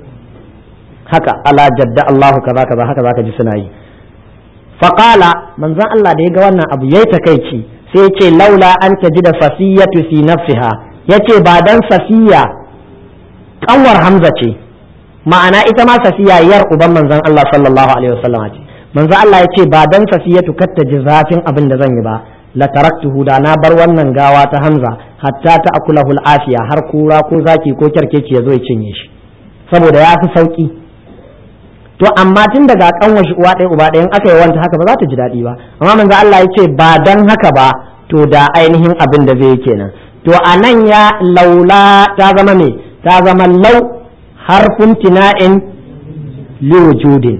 haka ala jadda Allahu kaza kaza haka zaka ji suna yi faqala manzon Allah da ya ga wannan abu yayi takeici sai ya ce laula an tajida safiyatu fi nafsiha yace ba dan safiya kanwar Hamza ce ma'ana ita ma safiya yar uban manzon Allah sallallahu alaihi wasallam ce manzon Allah ya ce ba dan safiyatu katta ji zafin abin da zan yi ba la taraktuhu da na bar wannan gawa ta Hamza hatta ta akulahu afiya har kura ko zaki ko kyarkeci ya zo ya cinye shi saboda ya fi sauki to amma tun daga kanwar shi uwa ɗaya uba ɗaya in aka yi wanta haka ba za ta ji daɗi ba amma manzo Allah ya ce ba dan haka ba to da ainihin abin da zai kenan to a nan ya laula ta zama me ta zama lau harfin tina'in liwujudin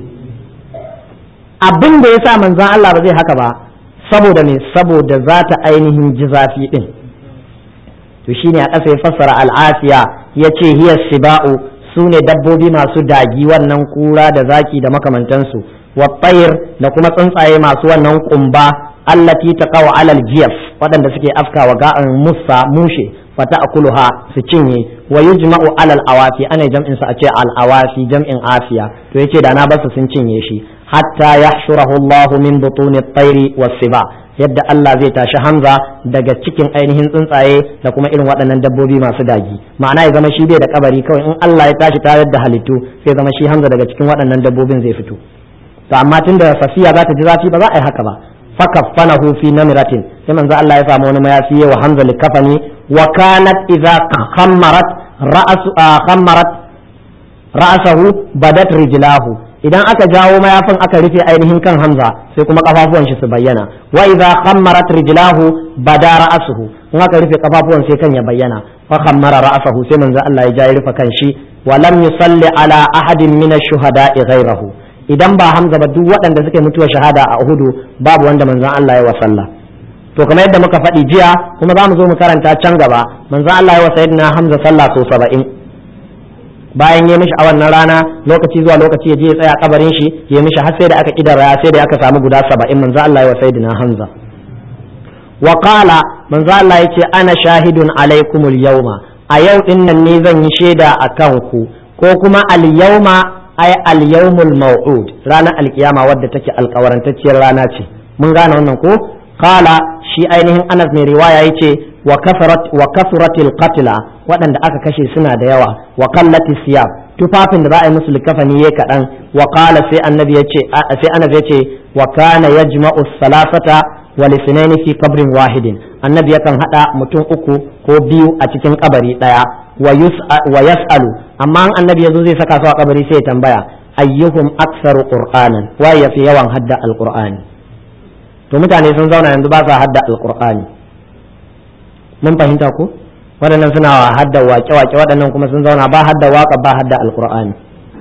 abin da ya sa manzon Allah ba zai haka ba saboda me saboda za ta ainihin ji zafi din to shine a ƙasa ya fassara al'afiya ya ce hiya siba'u su ne dabbobi masu dagi wannan kura da zaki da makamantansu wa da kuma tsuntsaye masu wannan kumba allati taqaw alal jiyaf waɗanda suke afkawa ga'an musa mushe fata akuluha su cinye wa yujma'u alal awafi ana jam'in sa a ce al awafi jam'in afiya to yace da na basu sun cinye shi hatta yahshurahu Allahu min butuni at-tayri was-siba yadda Allah zai tashi Hamza daga cikin ainihin tsuntsaye da kuma irin waɗannan dabbobi masu dagi ma'ana ya zama shi bai da kabari kawai in Allah ya tashi tayar da halittu sai zama shi Hamza daga cikin waɗannan dabbobin zai fito to amma tunda Safiya za ta ji zafi ba za a yi haka ba fakaffanahu fi namiratin sai manzo Allah ya samu wani mayafi wa Hamza likafani wa kanat idza khammarat ra'su khammarat ra'sahu badat rijlahu idan aka jawo mayafin aka rufe ainihin kan hamza sai kuma kafafuwan shi su bayyana wa idza khammarat rijlahu bada ra'suhu in aka rufe kafafuwan sai kan ya bayyana fa khammara ra'sahu sai manzo Allah ya ja ya rufe kan shi wa lam yusalli ala ahadin min ash-shuhada'i ghayrahu idan ba hamza ba duk waɗanda suka mutuwa shahada a uhudu babu wanda manzon Allah ya wa sallah to kamar yadda muka faɗi jiya kuma za mu zo mu karanta can gaba manzon Allah ya wa sayyidina hamza sallah so saba'in bayan ya mishi a wannan rana lokaci zuwa lokaci ya je ya tsaya kabarin shi ya mishi har sai da aka kidara sai da aka samu guda saba'in manzo Allah ya wa sayyidina Hamza wa qala manzo Allah yace ana shahidun alaikumul yawma a yau din nan ne zan yi shaida akan ku ko kuma al yawma ay al yawmul maw'ud ranar alkiyama wadda take alkawarantacciyar rana ce mun gane wannan ko qala shi ainihin Anas mai riwaya yace wa kafarat wa kasratil qatla waɗanda aka kashe suna da yawa wa qallati siyab tufafin da za a yi musu likafani yayi kaɗan wa qala sai annabi yace sai annabi yace wa kana yajma'u salasata wal ithnaini fi qabrin wahidin annabi yakan hada mutum uku ko biyu a cikin kabari daya wa wa yas'alu amma an annabi yazo zai saka su a kabari sai ya tambaya ayyuhum aktsaru qur'anan wa yafi yawan hadda alqur'ani to mutane sun zauna yanzu ba sa hadda alqur'ani mun fahimta ko waɗannan suna hadda wake-wake waɗannan kuma sun zauna ba hadda waka ba hadda alkur'ani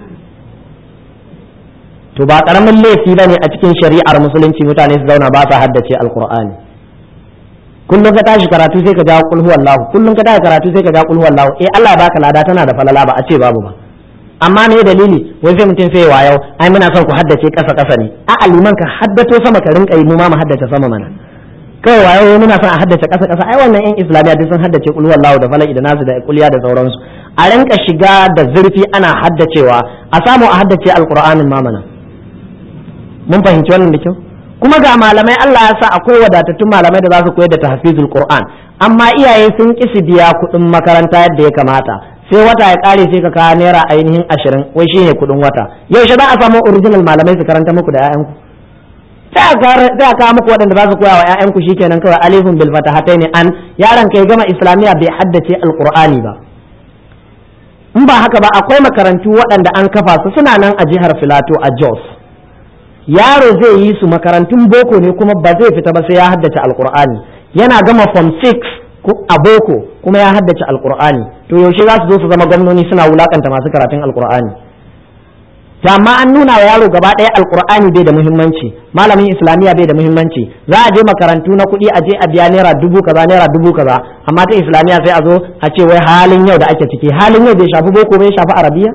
to ba ƙaramin laifi ba ne a cikin shari'ar musulunci mutane su zauna ba sa haddace alkur'ani kullum ka tashi karatu sai ka ja kul huwallahu kullum ka tashi karatu sai ka ja kul huwallahu eh Allah baka lada tana da falala ba a ce babu ba amma me dalili wai sai mutum sai wa yau ai muna son ku haddace kasa kasa ne a aliman ka haddato sama ka rinka yi mu ma mu haddace sama mana kawai wayo muna son a haddace ƙasa ƙasa ai wannan yan islamiyya duk sun haddace kul wallahu da falaki da nasu da kulliya da sauransu a rinka shiga da zurfi ana haddacewa a samu a haddace alqur'anin mamana mun fahimci wannan da kyau kuma ga malamai Allah ya sa akwai wadatattun malamai da za su koyar da tahfizul qur'an amma iyaye sun ki su biya kuɗin makaranta yadda ya kamata sai wata ya kare sai ka kawo naira ainihin ashirin wai shine kuɗin wata yaushe za a samu original malamai su karanta muku da 'ya'yanku sai a kawo muku waɗanda za su koya wa 'ya'yanku shikenan kawai alifun bil fatahataini an yaron kai gama islamiya bai haddace alqur'ani ba in ba haka ba akwai makarantu waɗanda an kafa su suna nan a jihar filato a jos yaro zai yi su makarantun boko ne kuma ba zai fita ba sai ya haddace alqur'ani yana gama form 6 a boko kuma ya haddace alqur'ani to yaushe za su zo su zama gwamnoni suna wulakanta masu karatun alqur'ani ta amma an nuna wa yaro gaba ɗaya alkur'ani bai da muhimmanci malamin islamiyya bai da muhimmanci za a je makarantu na kuɗi a je a biya naira dubu kaza naira dubu kaza amma ta islamiyya sai a zo a ce wai halin yau da ake ciki halin yau bai shafi boko bai shafi arabiya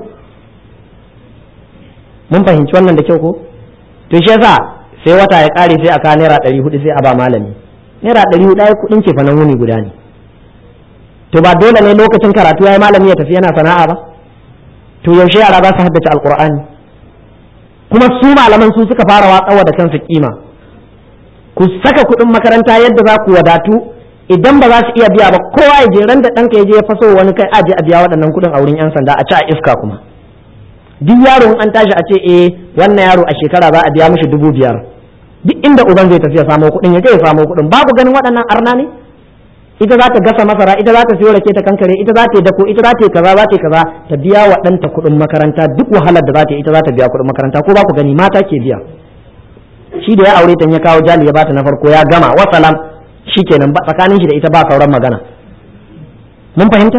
mun fahimci wannan da kyau ko to shi yasa sai wata ya ƙare sai a kawo naira ɗari hudu sai a ba malami naira ɗari hudu ai kuɗin ce fa nan wuni guda ne to ba dole ne lokacin karatu ya yi malami ya tafi yana sana'a ba to yaushe yara za su haddace alkur'ani kuma su malaman su suka fara watsawa da kansu kima ku saka kuɗin makaranta yadda za ku wadatu idan ba za su iya biya ba kowa ya je ran da ɗanka ya je ya faso wani kai aje a biya waɗannan kuɗin a wurin 'yan sanda a ci a iska kuma duk yaro in an tashi a ce eh wannan yaro a shekara za a biya mishi dubu biyar duk inda uban zai tafi ya samo kuɗin ya je ya samo kuɗin babu ganin waɗannan arna ne ita za ta gasa masara ita za ta siyo rake ta kankare ita za ta yi dako ita za ta yi kaza za ta yi kaza ta biya wa ɗanta kuɗin makaranta duk wahalar da za ta yi ita za ta biya kuɗin makaranta ko ba ku gani mata ke biya shi da ya aure ta ya kawo jali ya bata na farko ya gama wasalam shikenan ba tsakanin shi da ita ba sauran magana mun fahimta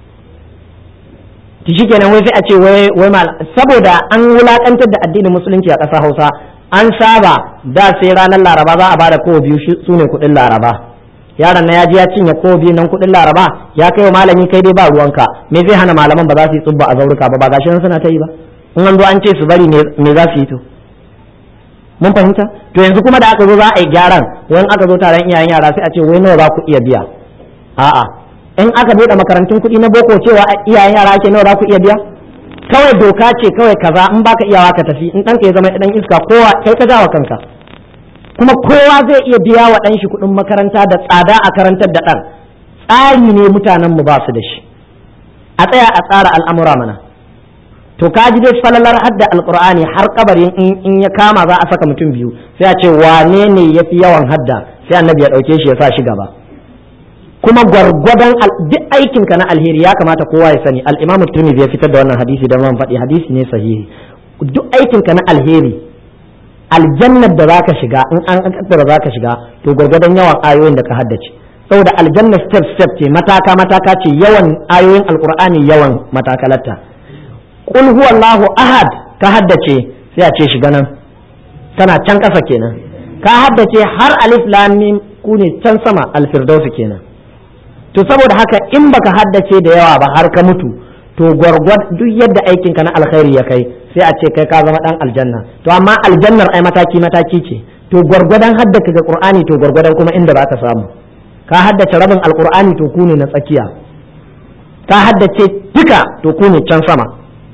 to shikenan wai sai a ce wai wai saboda an wulakantar da addinin musulunci a ƙasar Hausa an saba da sai ranar Laraba za a bada kowa biyu su ne kuɗin Laraba yaron na ya ji ya cinye ko biyu nan kuɗin laraba ya kai wa malami kai dai ba ruwanka me zai hana malaman ba za su yi tsubba a zauruka ba ba gashi nan suna ta yi ba in an zo an ce su bari me za su yi to mun fahimta to yanzu kuma da aka zo za a yi gyaran wani aka zo taron iyayen yara sai a ce wai nawa za ku iya biya a'a in aka buɗe makarantun kuɗi na boko cewa iyayen yara ake nawa za ku iya biya kawai doka ce kawai kaza in baka iyawa ka tafi in ɗanka ya zama ɗan iska kowa kai ka jawa kanka kuma kowa zai iya biya wa ɗan shi kuɗin makaranta da tsada a karantar da ɗan tsari ne mutanen mu ba su da shi a tsaya a tsara al'amura mana to ka ji dai falalar hadda alqur'ani har kabarin in ya kama za a saka mutum biyu sai a ce wane ne yafi yawan hadda sai annabi ya ɗauke shi ya sa shi gaba kuma gwargwadon duk aikin ka na alheri ya kamata kowa ya sani al-imamu tirmidhi ya fitar da wannan hadisi da man faɗi hadisi ne sahihi duk aikinka na alheri aljannar da zaka shiga in an kaddara zaka shiga to gwargwadon yawan ayoyin da ka haddace saboda aljanna step step ce mataka mataka ce yawan ayoyin alqur'ani yawan matakalarta qul huwallahu ahad ka haddace sai a ce shiga nan tana can kasa kenan ka haddace har alif lam mim ku ne can sama alfirdausi kenan to saboda haka in baka haddace da yawa ba har ka mutu to gwargwad duk yadda aikinka na alkhairi ya kai sai a ce kai ka zama dan aljanna to amma aljannar ai mataki mataki ce to gwargwadon haddaka ga qur'ani to gwargwadon kuma inda za ka samu ka haddace rabin alqur'ani to ku ne na tsakiya ka haddace duka to ku ne can sama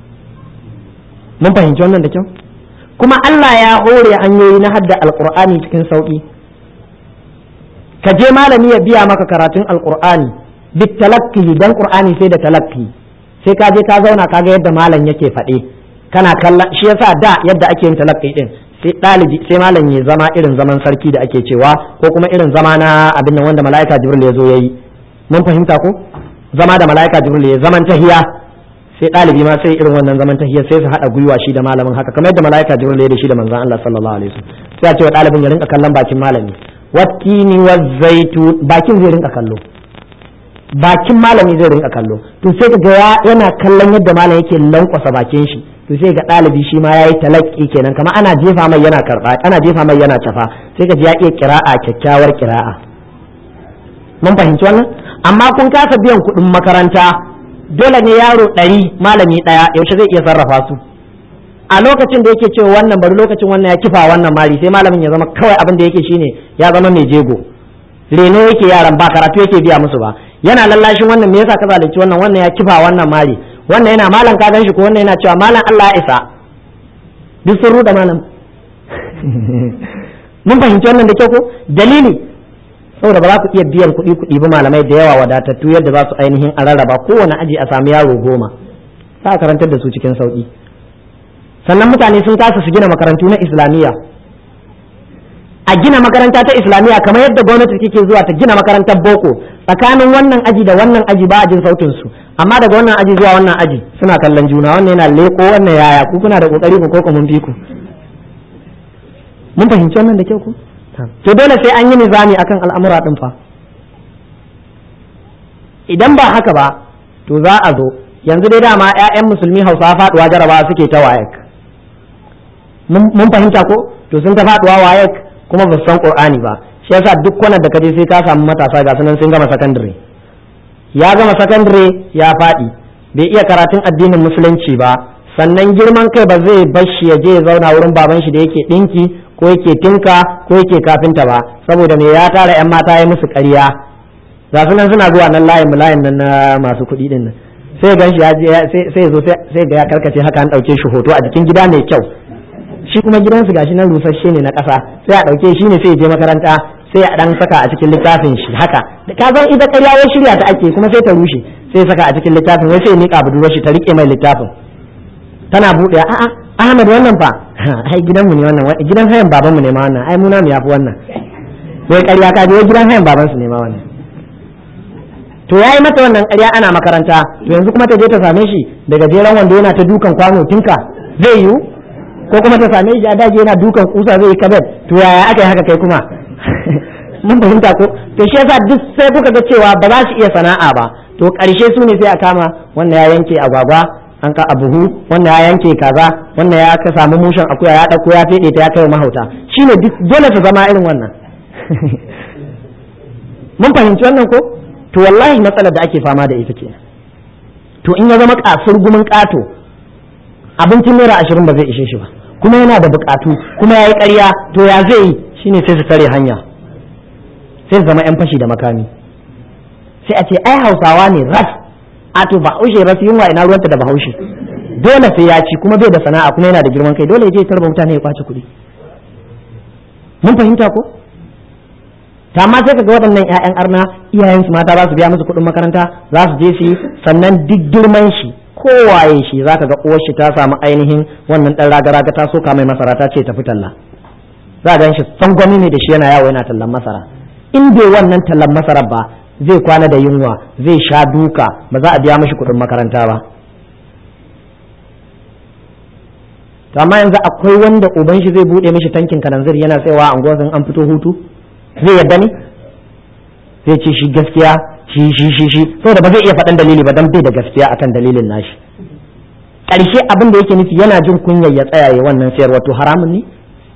mun fahimci wannan da kyau kuma Allah ya hore hanyoyi na hadda alqur'ani cikin sauki ka je malami ya biya maka karatun alqur'ani bitalakki dan qur'ani sai da talakki sai ka je ka zauna ka ga yadda malam yake faɗe kana kallon shi yasa da yadda ake yin talakki din sai ɗalibi sai malam ya zama irin zaman sarki da ake cewa ko kuma irin zama na abin nan wanda mala'ika jibril ya zo yayi mun fahimta ko zama da mala'ika jibril ya zaman tahiya sai ɗalibi ma sai irin wannan zaman tahiya sai su haɗa gwiwa shi da malamin haka kamar yadda mala'ika jibril ya da shi da manzon Allah sallallahu alaihi wasallam sai a ce wa ɗalibin ya rinka kallon bakin malami wattini wazzaitu bakin zai rinka kallo bakin malami zai rinka kallo to sai ga yana kallon yadda malam yake lankwasa bakin shi to sai ga ɗalibi shi ma yayi talakki kenan kamar ana jefa mai yana karba ana jefa mai yana tafa sai ga ya iya kira'a kyakkyawar kira'a mun fahimci wannan amma kun kasa biyan kuɗin makaranta dole ne yaro ɗari malami ɗaya yaushe zai iya sarrafa su a lokacin da yake cewa wannan bari lokacin wannan ya kifa wannan mari sai malamin ya zama kawai abin da yake shine ya zama mai jego reno yake yaran ba karatu yake biya musu ba yana lallashin wannan me yasa ka zalunci wannan wannan ya kifa wannan mari wannan yana malam ka gan shi ko wannan yana cewa malam Allah ya isa duk sun ruda malam mun fahimci wannan da kyau ko dalili saboda ba za ku iya biyan kuɗi kuɗi ba malamai da yawa wadatattu yadda za su ainihin a rarraba kowane aji a sami yaro goma za a karantar da su cikin sauƙi sannan mutane sun kasa su gina makarantu na islamiyya a gina makaranta ta islamiyya kamar yadda gwamnati take zuwa ta gina makarantar boko tsakanin wannan aji da wannan aji ba a jin sautin su amma daga wannan aji zuwa wannan aji suna kallon juna wannan yana leko wannan yaya ku kuna da kokari ku ko mun bi ku mun fahimci wannan da kyau ku to dole sai an yi nizami akan al'amura din fa idan ba haka ba to za a zo yanzu dai dama 'ya'yan musulmi hausa faduwa jarabawa suke ta wayek mun fahimta ko to sun ta faduwa wayek kuma ba su san qur'ani ba shi yasa duk kwanar da kaje sai ka samu matasa ga sunan sun gama sakandare ya gama sakandare ya faɗi bai iya karatun addinin musulunci ba sannan girman kai ba zai bar shi ya je ya zauna wurin baban shi da yake dinki ko yake tinka ko yake kafinta ba saboda me ya tara yan mata ya musu ƙarya ga sunan suna zuwa nan layin layin nan na masu kuɗi din nan sai gan shi ya sai ya zo sai ga ya karkace haka an ɗauke shi hoto a jikin gida mai kyau shi kuma gidansu gashi nan rusasshe ne na ƙasa sai a ɗauke shi ne sai ya je makaranta sai a ɗan saka a cikin littafin shi haka ka san ita ƙarya wai shirya ta ake kuma sai ta rushe sai saka a cikin littafin wai sai ya miƙa budurwar shi ta riƙe mai littafin tana buɗe a'a Ahmad wannan fa ai gidanmu ne wannan gidan hayan babanmu ne ma wannan ai muna mu yafi wannan wai ƙarya ka je wai gidan hayan babansu ne ma wannan to ya yi mata wannan ƙarya ana makaranta to yanzu kuma ta je ta same shi daga jeren wanda yana ta dukan kwano tinka zai yiwu ko kuma ta same shi a daji yana dukan kusa zai yi kabet to yaya aka yi haka kai kuma mun fahimta ko to shi yasa duk sai kuka ga cewa ba za su iya sana'a ba to ƙarshe su ne sai a kama wannan ya yanke agwagwa an ka abuhu wannan ya yanke kaza wannan ya ka samu mushen akuya ya ɗauko ya feɗe ta ya kai mahauta shine duk dole su zama irin wannan mun fahimci wannan ko to wallahi matsalar da ake fama da ita ke to in ya zama kasur gumin kato abincin naira ashirin ba zai ishe shi ba kuma yana da bukatu kuma ya yi karya to ya zai yi shine sai su tare hanya sai su zama yan fashi da makami sai a ce ai hausawa ne ras a to bahaushe ras yunwa ina ruwanta da bahaushe dole sai ya ci kuma bai da sana'a kuma yana da girman kai dole ya je tarba mutane ya kwace kuɗi mun fahimta ko ta amma sai kaga waɗannan ƴaƴan arna iyayen su mata za su biya musu kuɗin makaranta za su je su yi sannan duk girman shi kowaye shi zaka ga uwar shi ta samu ainihin wannan ɗan raga-raga ta soka mai masara ta ce tafi talla za a shi sangwami ne da shi yana yawo yana tallan masara in bai wannan tallan masarar ba zai kwana da yunwa zai sha duka ba za a biya mashi kuɗin makaranta ba to amma yanzu akwai wanda uban shi zai bude mishi tankin kananzir yana tsayawa a unguwar an fito hutu zai yadda ne zai ce shi gaskiya shi shi shi shi saboda ba zai iya faɗan dalili ba dan bai da gaskiya akan dalilin nashi ƙarshe abin da yake nufi yana jin kunyar ya tsaya ya wannan sayarwa to haramun ne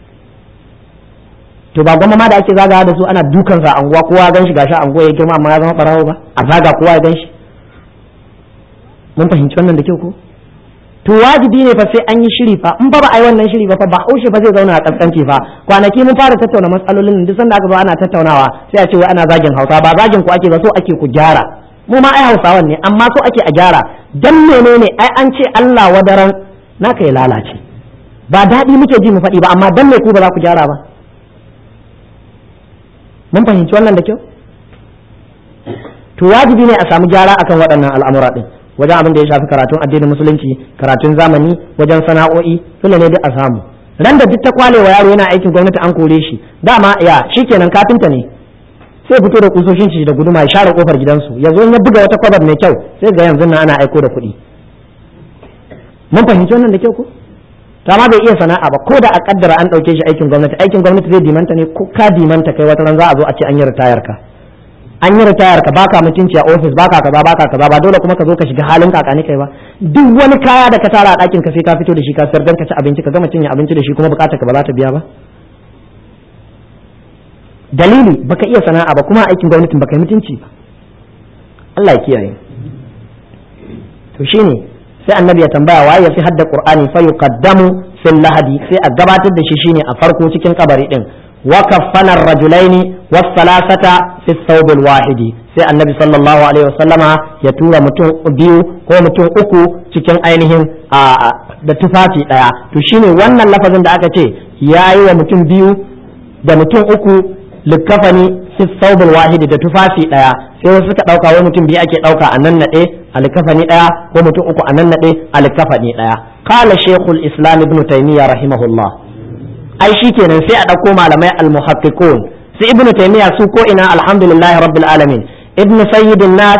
to ba gwamma ma da ake zagawa da su ana dukan sa anguwa kowa gan shi gashi anguwa ya girma amma ya zama barawo ba a zaga kowa ya gan shi mun fahimci wannan da kyau ko to wajibi ne fa sai an yi shiri fa in ba ba a yi wannan shiri ba fa ba haushe fa zai zauna a kaskanci fa kwanaki mun fara tattauna matsalolin duk sanda aka zo ana tattaunawa sai a ce wai ana zagin hausa ba zagin ku ake ba so ake ku gyara mu ma ai hausawan ne amma so ake a gyara dan menene ai an ce Allah wadaran naka ya lalace ba daɗi muke ji mu faɗi ba amma dan me ku ba za ku gyara ba mun fahimci wannan da kyau to wajibi ne a samu gyara akan waɗannan al'amura din wajen abin da ya shafi karatun addinin musulunci karatun zamani wajen sana'o'i dole ne duk a samu ran da duk ta kwalewa yaro yana aikin gwamnati an kore shi dama ya shikenan kafinta ne sai fito da kusoshin shi da guduma ya share kofar gidansu ya zo ya buga wata kwabar mai kyau sai ga yanzu nan ana aiko da kuɗi mun fahimci wannan da kyau ko to amma bai iya sana'a ba ko da a kaddara an ɗauke shi aikin gwamnati aikin gwamnati zai dimanta ne ko ka dimanta kai wata ran za a zo a ce an yi ritayar ka an yi ritayar ka baka mutunci a ofis baka kaza baka kaza ba dole kuma ka zo ka shiga halin kakani kai ba duk wani kaya da ka tara a ɗakin ka sai ka fito da shi ka sayar dan ka ci abinci ka gama cinye abinci da shi kuma bukatar ka ba za ta biya ba dalili baka iya sana'a ba kuma aikin gwamnatin baka yi mutunci ba Allah ya kiyaye to shine sai annabi ya tambaya waye ya fi hadda qur'ani fa yuqaddamu fil lahadi sai a gabatar da shi shine a farko cikin kabari din wa kaffana rajulaini was salasata fi thawbil wahidi sai annabi sallallahu alaihi wasallama ya tura mutum biyu ko mutum uku cikin ainihin da tufafi daya to shine wannan lafazin da aka ce yayi wa mutum biyu da mutum uku likafani fi thawbil wahidi da tufafi daya sai wasu suka dauka wai mutum biyu ake dauka a nan nade a likafani daya ko mutum uku a nan nade a likafani daya qala shaykhul islam ibn taymiyyah rahimahullah ai shikenan sai a dauko malamai al-muhaqqiqun sai ibn taymiyyah su ko ina alhamdulillahi rabbil alamin ibn sayyidin nas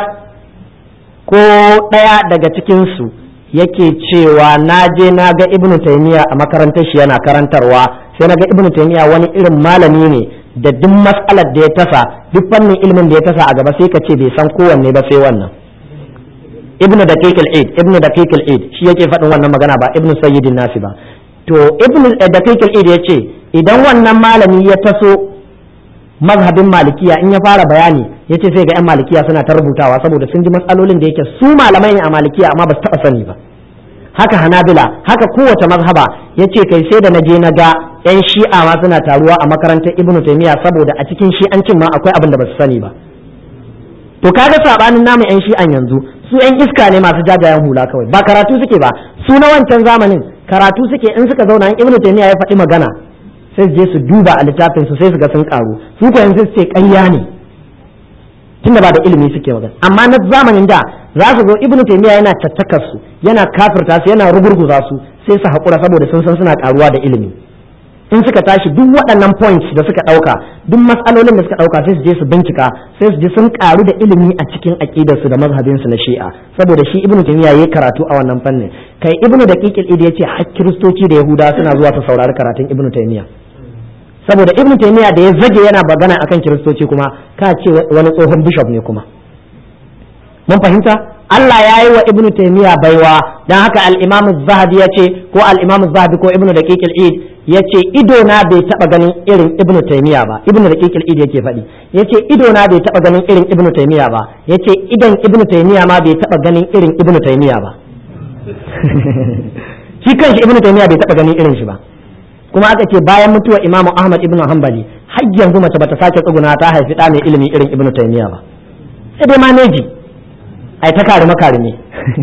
ko daya daga cikin su yake cewa na je na ga ibn taymiyyah a makarantar shi yana karantarwa sai na ga ibn taymiyyah wani irin malami ne da duk matsalar da ya tasa duk fannin ilimin da ya tasa a gaba sai ka ce bai san kowanne ba sai wannan ibn daqiq al-aid ibn daqiq al-aid shi yake faɗin wannan magana ba ibn sayyidin nasi ba to ibn daqiq al-aid yace idan wannan malami ya taso mazhabin malikiya in ya fara bayani yace sai ga yan malikiya suna ta rubutawa saboda sun ji matsalolin da yake su malamai ne a malikiya amma ba su taɓa sani ba haka hanabila haka kowace mazhaba yace kai sai da na je na ga yan shi'a ma suna taruwa a makarantar ibnu taymiya saboda a cikin shi'ancin ma akwai abin da ba su sani ba to kaga sabanin namu yan shi'an yanzu su yan iska ne masu jajayen hula kawai ba karatu suke ba su na wancan zamanin karatu suke in suka zauna in ibnu taymiya ya faɗi magana sai su je su duba a littafin su sai su ga sun karu su ko yanzu su ce ƙarya ne tunda ba da ilimi suke magana amma na zamanin da za su zo ibnu taymiya yana tattakar su yana kafirta su yana rugurguza su sai su haƙura saboda sun san suna karuwa da ilimi in suka tashi duk waɗannan points da suka ɗauka duk matsalolin da suka ɗauka sai su je su bincika sai su je sun karu da ilimi a cikin aƙidarsu da mazhabinsu na shi'a saboda shi ibnu taymiya yayi karatu a wannan fannin kai ibnu daqiqil idi yace har kiristoci da yahuda suna zuwa su saurari karatun ibnu taymiya saboda ibnu taymiya da ya zage yana magana akan kiristoci kuma ka ce wani tsohon bishop ne kuma mun fahimta Allah ya yi wa ibnu taymiya baiwa dan haka al-imam zahabi ya ce ko al-imam zahabi ko ibnu daqiq al-id ya ce ido na bai taba ganin irin ibnu taymiya ba ibnu daqiq al-id yake faɗi ya ce ido na bai taba ganin irin ibnu taymiya ba ya ce idan ibnu taymiya ma bai taba ganin irin ibnu taymiya ba shi kanshi ibnu taymiya bai taba ganin irin shi ba kuma aka ce bayan mutuwar imamu ahmad ibnu hanbali har yanzu mace bata sake tsuguna ta haifi ɗa mai ilimi irin ibnu taymiya ba sai dai maneji ai ta karime karime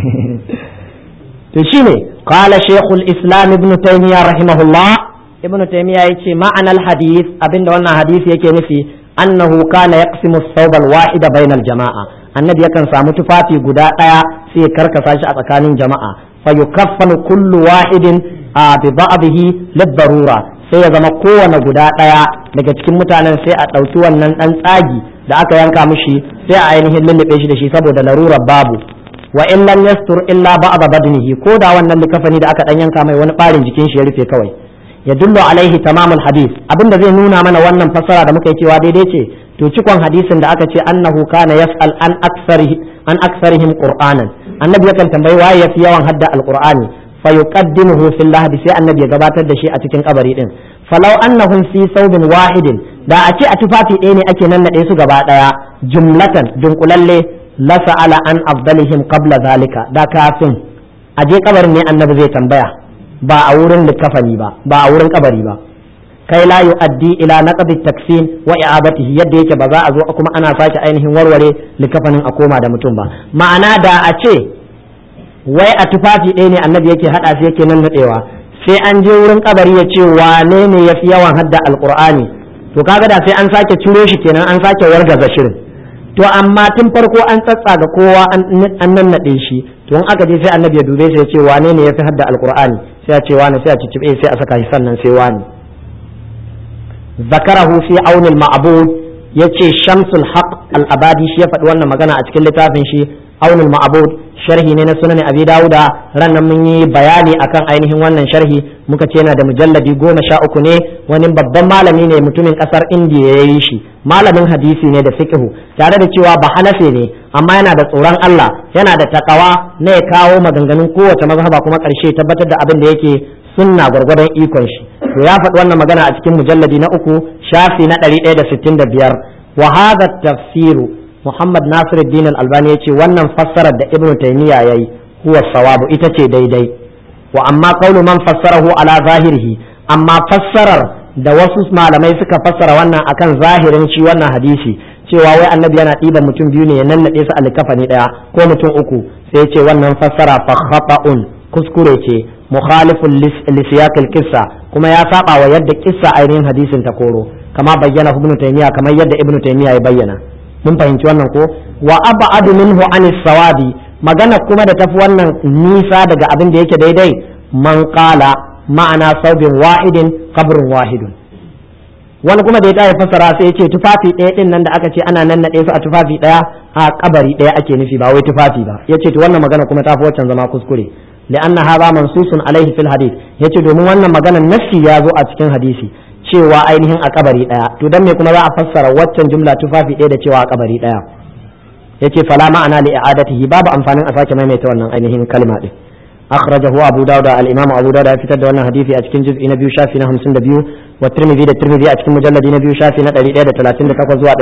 to shine qala shaykhul islam ibnu taymiya rahimahullah ibnu taymiya yace ma'anar hadith abinda wannan hadisi yake nufi annahu kana yaqsimu as-sawb al-wahida bayna al-jama'a annabi yakan samu tufafi guda daya sai ya karkasa shi a tsakanin jama'a fa yukaffanu kullu wahidin bi ba'dihi lid-darura sai ya zama kowane guda daya daga cikin mutanen sai a ɗauki wannan ɗan tsagi da aka yanka mishi sai a ainihin lullube shi da shi saboda larurar babu wa in lam yastur illa ba'da badnihi ko da wannan likafani da aka dan yanka mai wani barin jikin shi ya rufe kawai ya dullu alaihi tamamul hadith abinda zai nuna mana wannan fassara da muka yi cewa daidai ce to cikon hadisin da aka ce annahu kana yas'al an aksarihi an aksarihim qur'anan annabi yakan tambayi waye yafi yawan hadda alqur'ani fa yuqaddimuhu fil lahdi sai annabi ya gabatar da shi a cikin kabari din falau annahum fi saubin wahidin da a ce a tufafi ɗaya ne ake nannaɗe su gaba ɗaya jumlatan dunkulalle la sa'ala an afdalihim qabla zalika da kafin a je kabarin ne annabi zai tambaya ba a wurin likafani ba ba a wurin kabari ba kai la yu'addi ila naqdi takfin wa i'abatihi yadda yake ba za a zo kuma ana sake ainihin warware likafanin a koma da mutum ba ma'ana da a ce wai a tufafi ɗaya ne annabi yake hada su yake nan nadewa sai an je wurin kabari ya ce wane ne yafi yawan hadda alqur'ani to kaga da sai an sake ciro shi kenan an sake wargaza shirin to amma tun farko an tsatsa ga kowa an nannaɗe shi to in aka je sai annabi ya dube sai ya ce wane ne yafi hadda alqur'ani sai ya ce wane sai a ciccibe sai a saka shi sannan sai wane zakarahu fi aunil ma'bud yace shamsul haq al-abadi shi ya faɗi wannan magana a cikin littafin shi aunil ma'bud sharhi ne na sunan abi dauda ran nan mun yi bayani akan ainihin wannan sharhi muka ce yana da mujalladi goma sha uku ne wani babban malami ne mutumin kasar indiya ya yi shi malamin hadisi ne da fiqhu tare da cewa ba hanafe ne amma yana da tsoron Allah yana da takawa na ya kawo maganganun kowace mazhaba kuma karshe tabbatar da abin da yake sunna gwargwadon ikon shi to ya faɗi wannan magana a cikin mujalladi na uku shafi na ɗari ɗaya da sittin da biyar wa hadha tafsiru Muhammad Nasiruddin Al-Albani yace wannan fassarar da Ibn Taymiyyah yayi huwa sawabu ita ce daidai wa amma qawlu man fassarahu ala zahirihi amma fassarar da wasu malamai suka fassara wannan akan zahirin shi wannan hadisi cewa wai annabi yana ɗiban mutum biyu ne ya nannaɗe su a likafani ɗaya ko mutum uku sai ce wannan fassara fa khata'un kuskure ce mukhalifun li siyaqil qissa kuma ya saba wa yadda kissa ainihin hadisin ta koro kama bayyana ibnu taymiya kamar yadda ibnu taymiya ya bayyana mun fahimci wannan ko wa ab'adu minhu anis sawabi magana kuma da tafi wannan nisa daga abin da yake daidai man qala ma'ana saubin wahidin qabrun wahidun wani kuma da ya tayi fassara sai ya ce tufafi ɗaya din nan da aka ce ana nan su a tufafi ɗaya a kabari ɗaya ake nufi ba wai tufafi ba yace to wannan magana kuma tafi waccan zama kuskure لأن هذا منصوص عليه في الحديث yace domin wannan maganar nassi ya zo a cikin hadisi cewa ainihin a kabari daya to dan me kuma za a fassara waccan jumla tufafi ɗaya da cewa a kabari daya yace fala ma'ana li i'adatihi babu amfanin a sake maimaita wannan ainihin kalma din akhrajahu abu dawud al-imam abu dawud ya fitar da wannan hadisi a cikin juz'i na biyu shafi na 52 wa tirmidhi da tirmidhi a cikin mujalladi na biyu shafi na 138 zuwa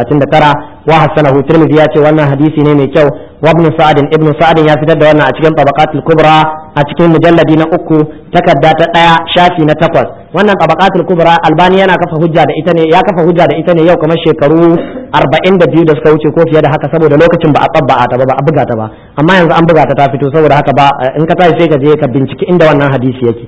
139 wa hasanahu tirmidhi ya ce wannan hadisi ne mai kyau wa ibn sa'd ibn sa'd ya fitar da wannan a cikin tabaqatul kubra a cikin mujalladi na uku takarda ta daya shafi na takwas wannan tabaqatul kubra albani yana kafa hujja da ita ne ya kafa hujja da ita ne yau kamar shekaru 42 da suka wuce ko fiye da haka saboda lokacin ba a tsabba ta ba ba a buga ta ba amma yanzu an buga ta ta fito saboda haka ba in ka tashi sai ka je ka binciki inda wannan hadisi yake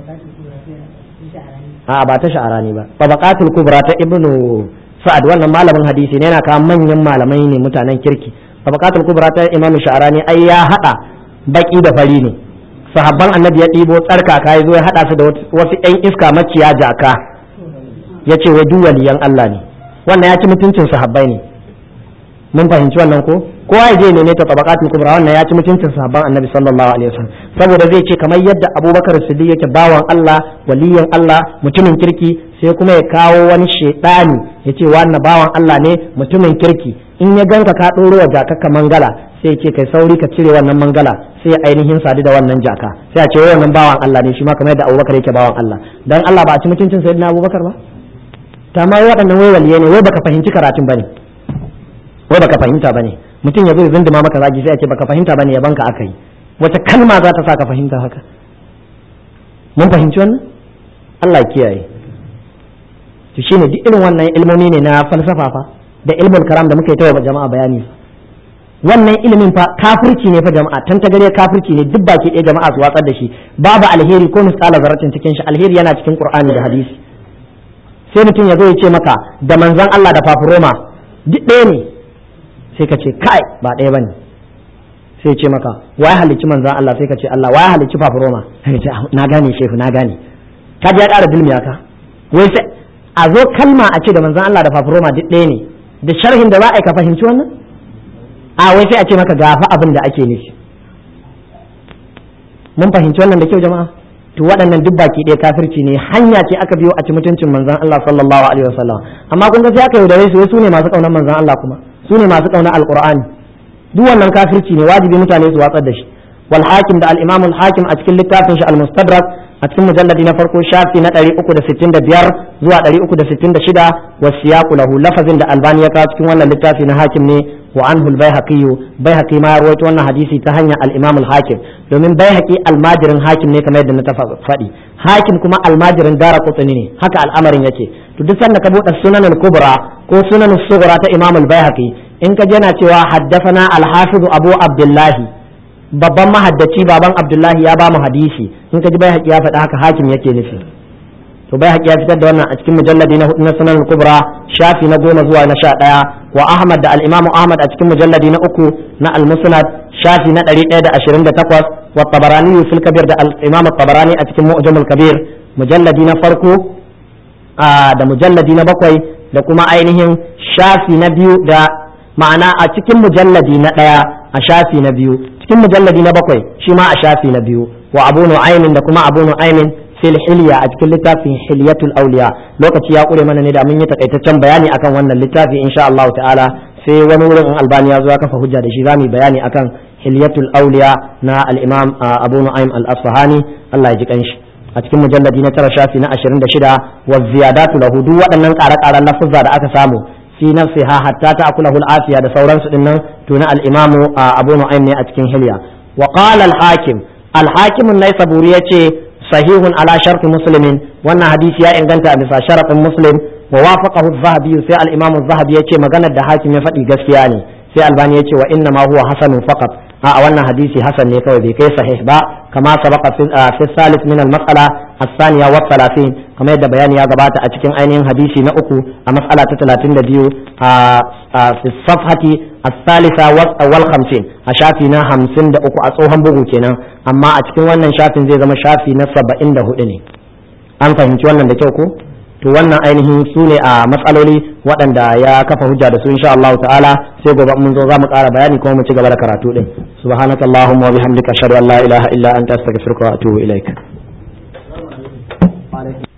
a ba ta sha'arani ba tabaqatul kubra ta ibnu sa'ad wannan malamin hadisi ne yana kawo manyan malamai ne mutanen kirki tabaqatul kubra ta imam sha'arani ai ya hada baki da fari ne sahabban annabi ya ɗibo tsarkaka ya zo ya hada su da wasu ɗan iska maciya jaka ya ce wa duk waliyan Allah ne wannan ya ci mutuncin sahabbai ne mun fahimci wannan ko kowa ya je ne ne ta tabaqatul kubra wannan ya ci mutuncin sahabban annabi sallallahu alaihi wasallam saboda zai ce kamar yadda abubakar siddiq yake bawan Allah waliyan Allah mutumin kirki sai kuma ya kawo wani shedani ya ce wannan bawan Allah ne mutumin kirki in ya ganka ka ɗoro wa jakakka mangala sai ce kai sauri ka cire wannan mangala sai ainihin sadu da wannan jaka sai a ce wannan bawan Allah ne shi ma kamar yadda abubakar yake bawan Allah dan Allah ba a ci mutuncin sayyidina abubakar ba ta ma waɗannan wai waliye ne wai baka fahimci karatun bane wai baka fahimta bane mutum ya zo ya zinduma maka zagi sai a ce baka fahimta bane ya banka aka yi wata kalma za ta sa ka fahimta haka mun fahimci wannan Allah ya kiyaye to shine duk irin wannan ilmomi ne na falsafa fa da ilmul karam da muka yi tawa jama'a bayani wannan ilimin fa kafirci ne fa jama'a tan tagare kafirci ne duk baki ɗaya jama'a su watsar da shi babu alheri ko misqala zarratin cikin shi alheri yana cikin qur'ani da hadisi sai mutum ya zo ya ce maka da manzon Allah da fafuroma duk ɗaya ne sai ka ce kai ba ɗaya bane sai ce maka wai halicci manzon Allah sai ka ce Allah wai halicci fafuroma sai ce na gane shehu na gane ka ji ya ƙara dilmiya ka wai sai a zo kalma a ce da manzon Allah da fafuroma duk ɗaya ne da sharhin da za a yi ka fahimci wannan a wai sai a ce maka gafa abin da ake nufi mun fahimci wannan da kyau jama'a to waɗannan duk baki ɗaya kafirci ne hanya ce aka biyo a ci mutuncin manzon Allah sallallahu alaihi wasallam amma kun ga sai aka yaudare su su ne masu kaunar manzon Allah kuma su ne masu kaunar alqur'ani duk wannan kafirci ne wajibi mutane su watsar da shi wal hakim da al imam al hakim a cikin littafin shi al mustadrak a cikin mujalladi na farko shafi na 365 zuwa 366 wa siyaqu lahu lafazin da albani ya kawo cikin wannan littafi na hakim ne wa anhu al-baihaqi baihaqi ma ya rawaito wannan hadisi ta hanyar al-imam al-hakim domin baihaqi almajirin hakim ne kamar yadda na ta faɗi hakim kuma almajirin dara qutni ne haka al'amarin yake to duk sanda ka buɗe sunan al-kubra ko sunan al-sughra ta imam al-baihaqi in ka jana cewa haddathana al-hafiz abu abdullahi babban mahaddaci baban abdullahi ya ba mu hadisi in ka ji baihaqi ya faɗi haka hakim yake nufi to bai haƙi ya fitar da wannan a cikin mujalladi na hudu na sunan kubra shafi na goma zuwa na sha ɗaya wa ahmad da al'imamu ahmad a cikin mujalladi na uku na al-musnad shafi na ɗari ɗaya da ashirin da takwas wa tabarani fil kabir da al'imam tabarani a cikin mu'jamul kabir mujalladi na farko da mujalladi na bakwai da kuma ainihin shafi na biyu da ma'ana a cikin mujalladi na ɗaya a shafi na biyu cikin mujalladi na bakwai shi ma a shafi na biyu wa abu nu'aymin da kuma abu nu'aymin fil hilya a cikin littafin hilyatul auliya lokaci ya kure mana ne da mun yi takaitaccen bayani akan wannan littafi insha Allah ta'ala sai wani wurin in albani ya zo ya kafa hujja da shi zamu bayani akan hilyatul auliya na al-imam Abu Nu'aym al-Asfahani Allah ya ji kanshi a cikin mujalladi na tara shafi na 26 wa ziyadatu lahu duk waɗannan ƙare-ƙaren lafuzza da aka samu fi nafsiha hatta ta'kulahu al-afiya da sauransu dinnan to na al-imam Abu Nu'aym ne a cikin hilya wa qala al-hakim al-hakim an-naisaburi yace sahihun ala sharti muslimin wannan hadisi ya inganta a bisa sharaɗin muslim wa wafaqahu az-zahabi sai al-imam az-zahabi yace maganar da hakim ya faɗi gaskiya ne sai albani yace wa inna ma huwa hasanun faqat a wannan hadisi hasan ne kawai bai kai sahih ba kama sabaqa fi salis min al-mas'ala as-thaniya wa 30 kamar yadda bayani ya gabata a cikin ainihin hadisi na uku a mas'ala ta 32 a fi safhati الثالثة والخمسين أشافي نا همسين دا أكو أصوهم بغو كينا أما أتكين وانا شافي زي زما شافي نصب إن ده إني أم فهمت وانا دا كيوكو to wannan ainihin su ne a matsaloli waɗanda ya kafa hujja da su insha Allah ta'ala sai gobe mun zo za mu ƙara bayani kuma mu ci gaba da karatu din subhanakallahumma wa bihamdika ashhadu an la ilaha illa anta astaghfiruka wa atubu ilaik